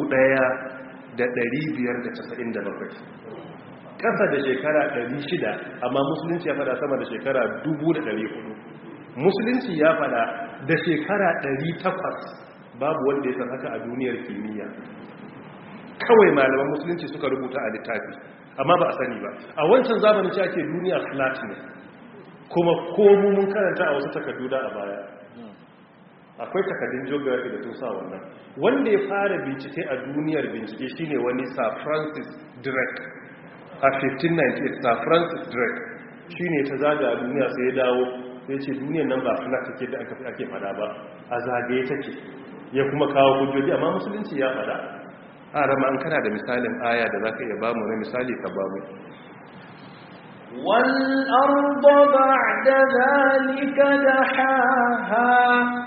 1597 ƙasa da shekara 600 amma musulunci ya fada sama da shekara 1400 musulunci ya fada da shekara 800 babu wanda ya san haka a duniyar kimiyya kawai malaman musulunci suka rubuta a littafi amma ba a sani ba a wancan zamanin ce ake duniya flat ne kuma komu mun karanta a wasu takardu da a baya akwai takardun geography da sun sa wannan wanda ya fara bincike a duniyar bincike shine wani sir francis drake a 1598 sir francis drake shine ta zaga a duniya sai ya dawo sai ce duniyar nan ba flat take da aka ake fada ba a zagaye take ya kuma kawo hujjoji amma musulunci ya fada a rama an kana da misalin aya da zaka iya bamu na misali ka bamu والأرض بعد ذلك دحاها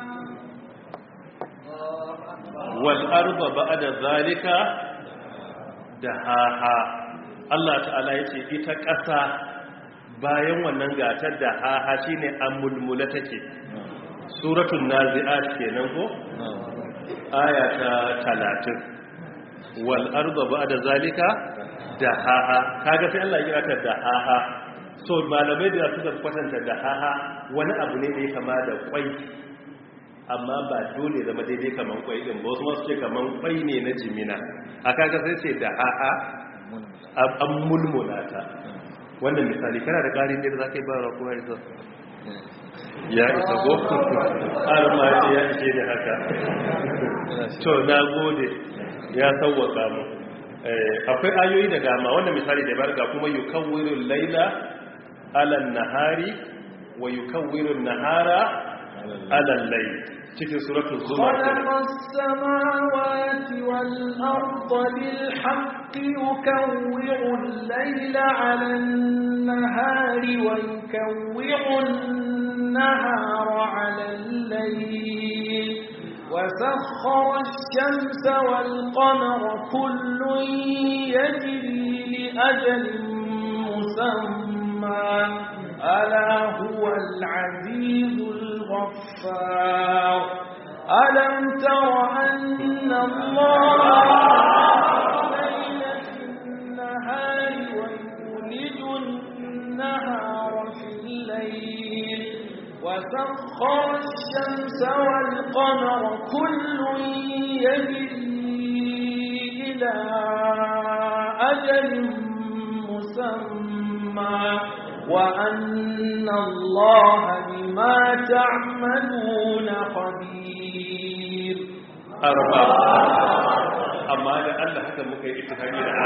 والأرض بعد ذلك دحاها Allah ta'ala ya ce ita ƙasa bayan wannan gatar da haha shine amulmula take suratul nazi'at kenan ko aya ta 30 wal arda ba'da zalika dahaha kaga sai Allah ya kira ta dahaha so malamai da suka kwatanta dahaha wani abu ne da ya kama da kwai amma ba dole zama daidai kaman kwai din ba wasu masu ce kaman kwai ne na jimina a kaga sai ce dahaha an mulmula ta wannan misali kana da ƙarin da za ka yi ba ra kuma isa ya isa go har ma ce ya ishe da haka to na gode ya sauwaka mu akwai ayoyi da dama wannan misali da barga kuma yukawwirul laila ala nahari wa yukawwirun nahara ala layl cikin suratul zumar خلق السماوات والأرض بالحق يكوّر الليل على النهار ويكوّر النهار على الليل وسخر الشمس والقمر كل يجري لأجل مسمى ألا هو العزيز الغفار ألم تر أن الله الليل في النهار ويولج النهار وسخر الشمس والقمر كل يجري إلى أجل مسمى وأن الله بما تعملون خبير arba amma da Allah haka muka yi ittifaqi da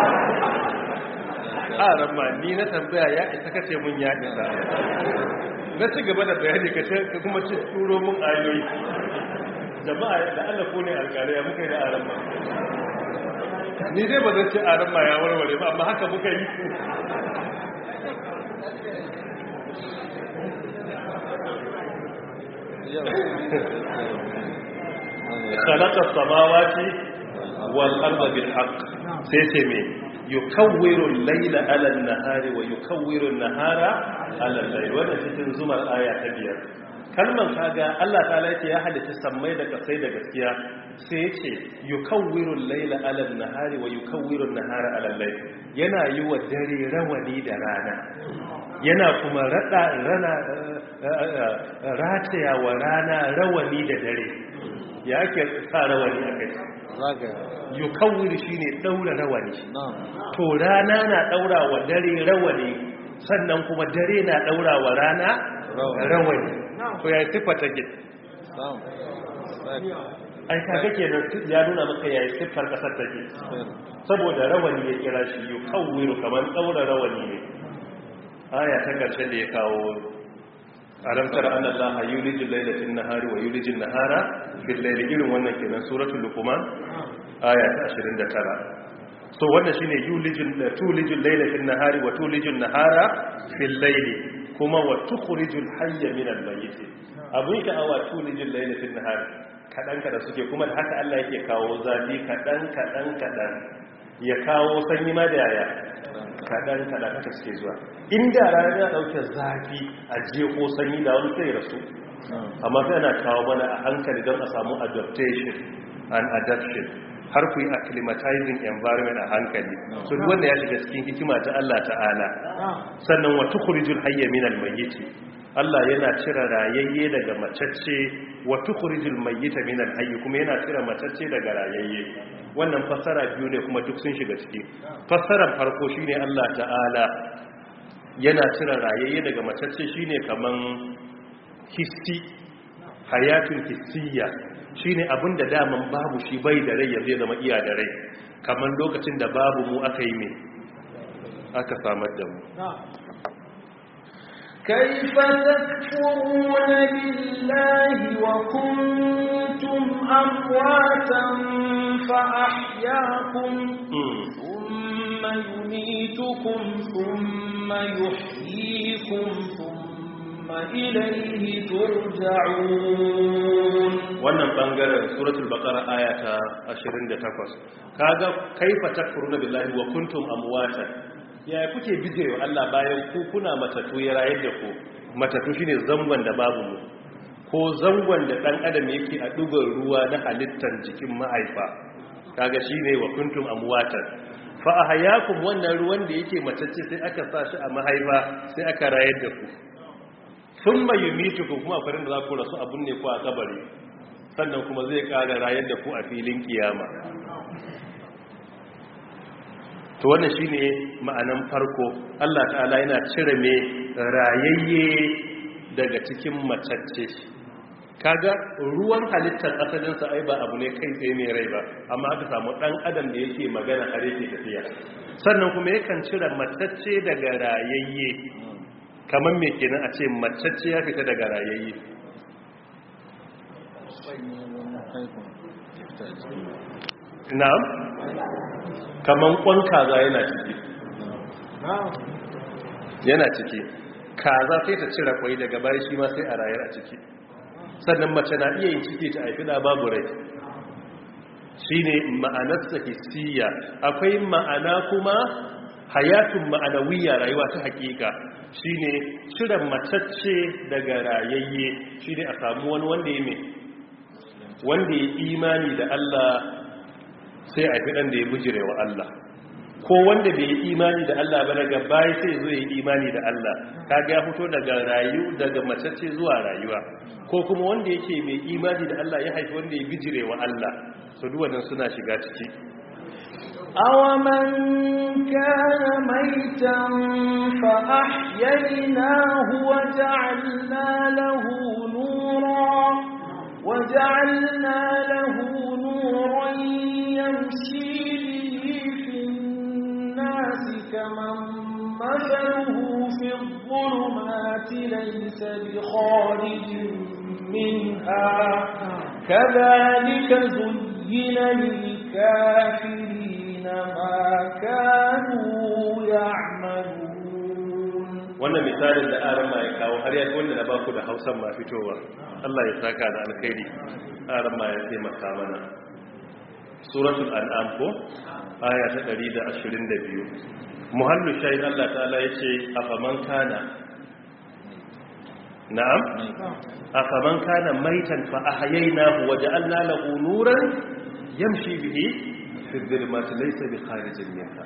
aran ma ni na tambaya ya isa kace mun ya isa na ci gaba da bayani ka ce ka kuma ci turo mun ayoyi jama'a da Allah ko ne alƙalai ya muka yi da aran ma ni dai ba zan ce aran ma ya warware ba amma haka muka yi خلق السماوات والأرض بالحق سيسمي يكور الليل على النهار ويكور النهار على الليل wannan cikin zumar aya ta biyar kalman kaga Allah ta'ala yake ya halitta sammai da kasai da gaskiya sai yace yukawwiru al-layla 'ala an-nahari wa yukawwiru an-nahara 'ala al-layl yana yi wa dare rawani da rana yana kuma rada rana rataya wa rana rawani da dare ya ake sa rawani a kai yukawwir shine daura rawani to rana na daura wa dare rawani sannan kuma dare na daura wa rana rawani to ya sifa take ai kaga kenan ya nuna maka yayi siffar kasar take saboda rawani ya kira shi yukawwiru kamar daura rawani ne aya ta karshe da ya kawo alam tara anna allaha yulijul layla fil nahari wa yulijul nahara fil layli irin wannan kenan suratul luqman aya ta 29 so wannan shine yulijul tulijul layla fil nahari wa tulijul nahara fil layli kuma wa tukhrijul hayya min al mayyit abun ka awa tulijul layla fil nahari kadan kada suke kuma da haka Allah yake kawo zafi kadan kadan kadan ya kawo sanyi ma da yaya kadan kadan haka suke zuwa inda rana ya dauke zafi a je ko sanyi da wani sai rasu amma sai ana kawo mana a hankali don a samu adaptation and adaption har ku yi acclimatizing environment a hankali so duk wanda ya shiga cikin hikima ta Allah ta'ala sannan wa tukhrijul hayya minal mayyit Allah yana cire rayayye daga macacce wa tukhrijul mayyita minal hayy kuma yana cire macacce daga rayayye wannan fassara biyu ne kuma duk sun shiga ciki fassarar farko shine Allah ta'ala yana cire rayayye daga macacce shine kaman hissi hayatun hissiya shine abin da daman babu shi bai da rai yanzu ya zama iya da rai kaman lokacin da babu mu aka yi mai aka samar da mu كيف تكفرون بالله وكنتم أمواتا فأحياكم ثم يميتكم ثم يحييكم ثم إليه ترجعون wannan bangaren suratul baqara aya ta 28 kaga kaifa takfuruna billahi wa kuntum amwatan ya kuke bijirewa Allah bayan ku kuna matatu ya rayar da ku matatu shine zangon da babu mu ko zangon da dan adam yake a dugar ruwa na halittar jikin mahaifa kaga shine wa kuntum amwatan fa ahyakum wannan ruwan da yake matacce sai aka sa shi a mahaifa sai aka rayar da ku thumma yumitukum kuma farin da za ku rasu abun ne ku a kabari sannan kuma zai kara rayar da ku a filin kiyama to wannan shine ma'anan farko Allah ta'ala yana cire me rayayye daga cikin macacce kaga ruwan halittar asalin sa ai ba abu ne kai tsaye mai rai ba amma aka samu dan adam da yake magana har yake tafiya sannan kuma yakan cire macacce daga rayayye kamar me kenan a ce macacce ya fita daga rayayye na'am kaman kwan kaza yana ciki yana ciki kaza sai ta cire kwai daga bayan shi ma sai a rayar a ciki sannan mace na iya yin ciki ta haifi da babu rai shi ne ma'anarsa hissiya akwai ma'ana kuma hayatun ma'anawiyya rayuwa ta hakika shi ne cire matacce daga rayayye shi ne a samu wani wanda ya mai wanda ya imani da Allah sai a fi ɗan da ya bujire wa Allah ko wanda bai yi imani da Allah ba daga baya sai zo yi imani da Allah kaga ya fito daga rayu daga macece zuwa rayuwa ko kuma wanda yake mai imani da Allah ya haifi wanda ya bijire wa Allah so duk wannan suna shiga ciki أومن كان ميتا فأحييناه وجعلنا له نورا وجعلنا له نورا يمشي به في الناس كمن مثله في الظلمات ليس بخارج منها كذلك زين للكافرين ما كانوا يعملون wannan misalin da arama ya kawo har ya wanda na baku da hausan ma fitowa Allah ya saka da alkhairi arama ya taimaka mana suratul an'am ko aya ta 122 muhallu shayin Allah ta'ala yace afaman kana na'am afaman kana maitan fa ahyaynahu wa ja'alna lahu nuran yamshi bihi fi dhulumati laysa bi kharijin minha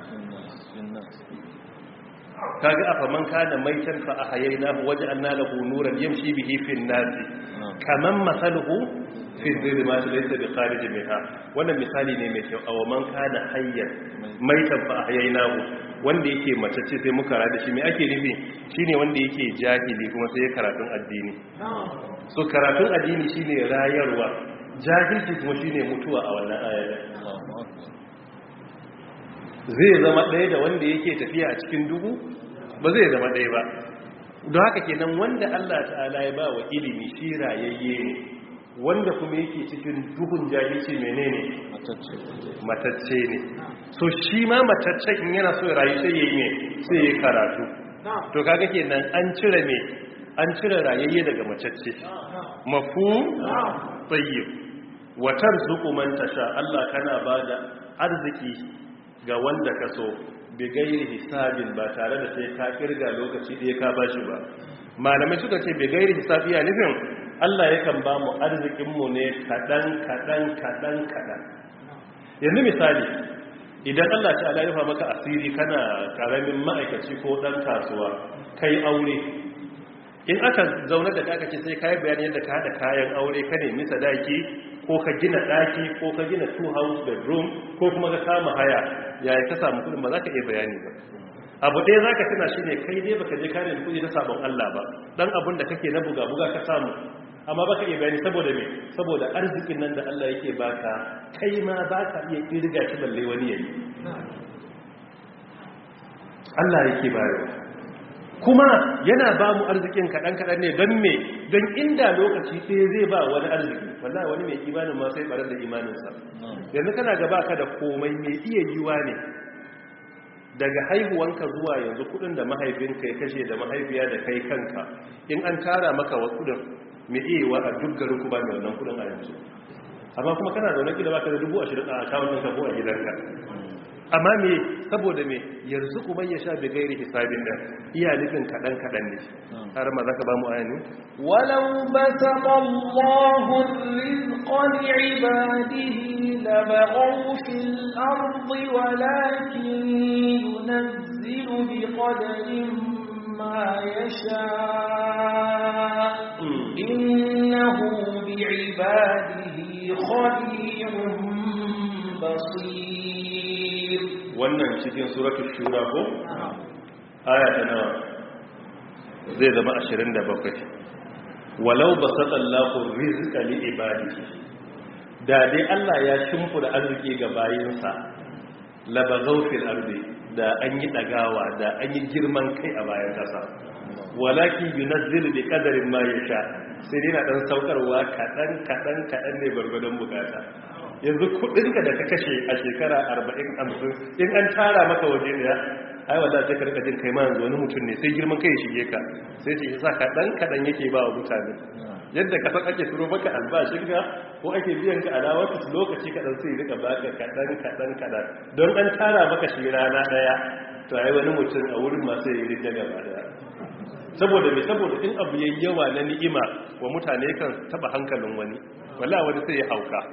kaga afaman kana maitan fa ahyaynahu wa ja'alna lahu nuran yamshi bihi fi an-nas kaman masaluhu fi dhulumati laysa bi kharijin minha wannan misali ne mai kyau aw man kana hayyan maitan fa ahyaynahu wanda yake matacce sai muka rada shi me ake nufi shine wanda yake jahili kuma sai ya karatun addini so karatun addini shine rayarwa jahilci kuma shine mutuwa a wannan ayar zai zama ɗaya da wanda yake tafiya a cikin duhu ba zai zama ɗaya ba don haka kenan wanda Allah ta'ala ya ba wa ilimi shi rayayye ne wanda kuma yake cikin duhun jahilci menene matacce ne so shi ma matacce in yana so rayu sai yayi ne sai yayi karatu to kaga kenan an cire me an cire rayayye daga matacce mafhum tayyib wa tarzuqu man tasha Allah kana bada arziki ga wanda ka so bi gairi hisabin ba tare da sai ka kirga lokaci da ka bashi ba malamai suka ce bi gairi hisabi ya nufin Allah yakan ba mu arzikinmu ne kaɗan kaɗan kaɗan kaɗan yanzu misali idan Allah ta ala rufa maka asiri kana ƙaramin ma'aikaci ko ɗan kasuwa kai aure in aka zaune da aka ce sai kayi bayani yadda ka haɗa kayan aure ka nemi sadaki ko ka gina ɗaki ko ka gina two house bedroom ko kuma ka kama haya yaya ka samu kuɗin ba za ka iya bayani ba abu ɗaya za ka tuna shi ne kai dai baka je kare kuɗi na sabon Allah ba ɗan abin da kake na buga-buga ka samu amma baka iya bayani saboda me saboda arzikin nan da Allah yake baka kai ma baka iya kirga shi balle wani yayi Allah yake bayarwa kuma yana ba mu arzikin kaɗan kaɗan ne don me don inda lokaci ɗaya zai ba wani arziki wallahi wani mai imanin ma sai barar da imaninsa yanzu kana gaba ka da komai mai iya yiwa ne daga haihuwanka zuwa yanzu kudin da mahaifinka ya kashe da mahaifiya da kai kanka in an tara maka wa kudin mai iya wa a duk garin ku ba mai wannan kudin a yanzu amma kuma kana da wani gida baka da dubu ashirin a akawun ɗinka ko a gidanka amma me saboda me yanzu kuma ya sha bi gairi hisabin da iya nufin kaɗan kaɗan ne har ma za ka ba mu ayani ولو بسط الله الرزق لعباده لبغوا في الأرض ولكن ينزل بقدر ما يشاء إنه بعباده خبير بصير wannan cikin suratul shura ko aya ta nawa zai zama 27 walau basata Allahu rizqa li ibadihi da dai Allah ya shimfida arziki ga bayinsa labagaw fil ardi da an yi dagawa da an yi girman kai a bayan kasa walakin yunazzilu bi qadarin ma yasha sai dai na dan saukarwa kadan kadan kadan ne gurgurdan bukata yanzu kudinka da ka kashe a shekara 40-50 in an tara maka waje daya ai wadda sai ka rika jin kai ma yanzu wani mutum ne sai girman kai shige ka sai ce isa kaɗan kaɗan yake ba wa mutane yadda ka san ake turo maka albashin ka ko ake biyan ka alawar su lokaci kaɗan sai rika baka kaɗan kaɗan kaɗan don an tara maka shi rana ɗaya to ai wani mutum a wurin masu yi rika gaba daya saboda mai saboda in abu yayi yawa na ni'ima wa mutane kan taba hankalin wani wala wani sai ya hauka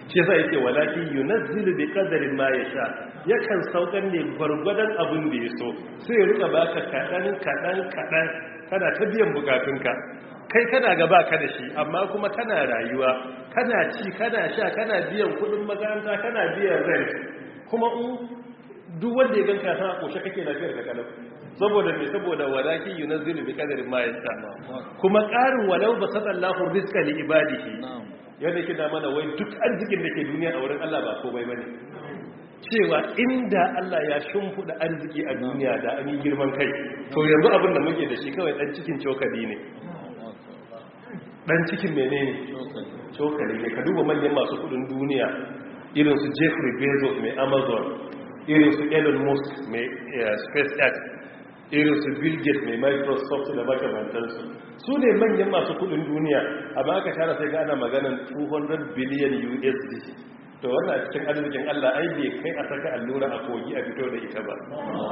shi yasa yake walaki yunazzilu bi qadarin ma yasha yakan saukan ne gwargwadon abin da ya so sai ya rika baka kadan kadan kadan kana ta biyan bukatunka kai kana gaba ka da shi amma kuma kana rayuwa kana ci kana sha kana biyan kudin makaranta kana biyan rent kuma in duk wanda ya ganka san a koshe kake lafiyar ka kalau saboda me saboda walaki yunazzilu bi qadarin ma yasha kuma qarin walau basatallahu rizqa li ibadihi yadda ke da mana wai duk arzikin da ke duniya a wurin Allah ba komai bane cewa inda Allah ya shimfuda arziki a duniya da an yi girman kai to yanzu abin da muke da shi kawai dan cikin cokali ne dan cikin menene cokali ne ka duba manyan masu kudin duniya irin su Jeffrey Bezos mai Amazon irin su Elon Musk mai SpaceX irin su Bill Gates mai Microsoft da makamantansu su ne manyan masu kudin duniya amma aka tara sai ga ana maganan 200 billion USD to wannan cikin arzikin Allah ai bai kai a saka allura a kogi a fito da ita ba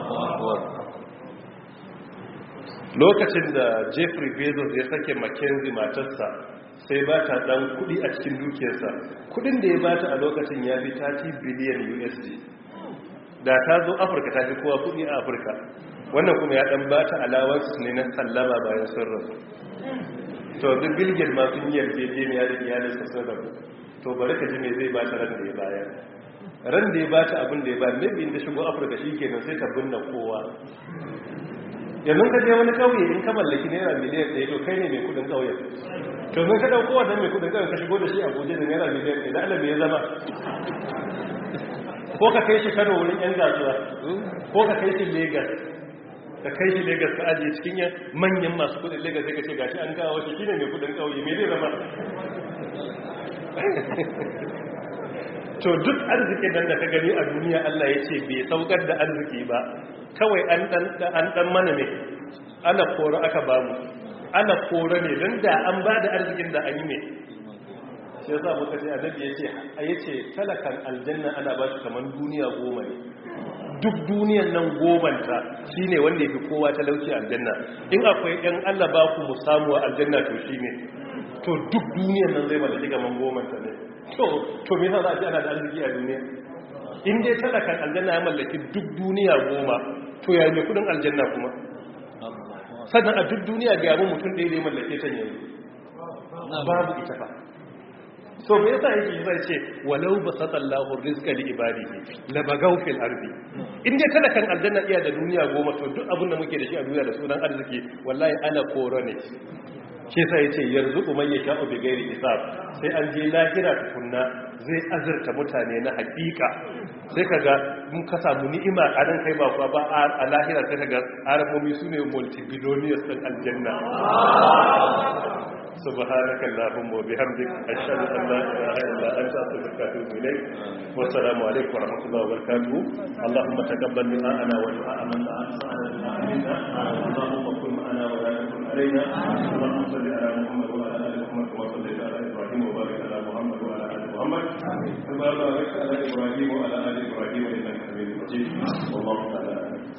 lokacin da Jeffrey Bezos ya sake Mackenzie matarsa sai ba ta dan kudi a cikin dukiyarsa kudin da ya bata a lokacin ya fi 30 billion USD da ta zo Afirka ta fi kowa kudi a Afirka wannan kuma ya dan bata alawarsu ne na sallama bayan sun rasu to duk bilgin ma sun yi yarjejeniya da iyalinsa sun rabu to bari ka ji me zai bata ran da ya bayar ran da ya bata abin da ya bayar maybe inda shigo afirka shi kenan sai ta binne kowa yanzu ka je wani kauye in ka mallaki naira miliyan ɗaya to kai ne mai kudin kauyen to mun ka dauko wannan mai kudin kauyen ka shigo da shi a abuja da naira miliyan ɗaya da allah me ya zama ko ka kai shi kano wurin yan gasuwa ko ka kai shi lagos ka kai shi Legas ka ajiye cikin yan manyan masu kudin Legas sai ka ce gashi an kawo shi shine mai kudin kauye me zai zama to duk arzikin nan da ka gani a duniya Allah ya ce bai saukar da arziki ba kawai an dan an dan mana ne ana kora aka bamu ana kora ne dan da an ba da arzikin da an yi ne shi yasa muka ce annabi ya ce yace talakan aljanna ana ba shi kaman duniya goma ne duk duniyan nan gomanta shine wanda yake kowa talauci aljanna in akwai ɗan Allah ba ku mu samu a aljanna to shine to duk duniyan nan zai mallaki gaman gomanta ne to to me yasa za a ce ana da arziki a duniya in dai talakan aljanna ya mallaki duk duniya goma to ya yi kudin aljanna kuma sannan a duk duniya ga yabo mutum ɗaya da ya mallake ta yanzu babu ita fa so me yasa yake zai ce walau basatallahu rizqa li ibadihi la bagaw fil ardi in dai kada kan aljanna iya da duniya goma to duk abin da muke da shi a duniya da sunan arziki wallahi ana koro ne shi yasa yace yarzuqu man yasha'u bi ghairi hisab sai an je lahira tukunna zai azurta mutane na hakika sai kaga mun ka samu ni'ima a nan kai ba kuwa ba a lahira sai kaga arabomi sune multibillionaires din aljanna سبحانك اللهم وبحمدك أشهد أن لا إله إلا أنت أستغفرك وأتوب إليك والسلام عليكم ورحمة الله وبركاته اللهم تقبل دعاءنا ودعاء من دعا اللهم كن معنا ولا تكن علينا اللهم صل على محمد وعلى آل محمد كما صليت على إبراهيم وبارك على محمد وعلى آل محمد كما باركت على إبراهيم وعلى آل إبراهيم إنك حميد مجيد والله تعالى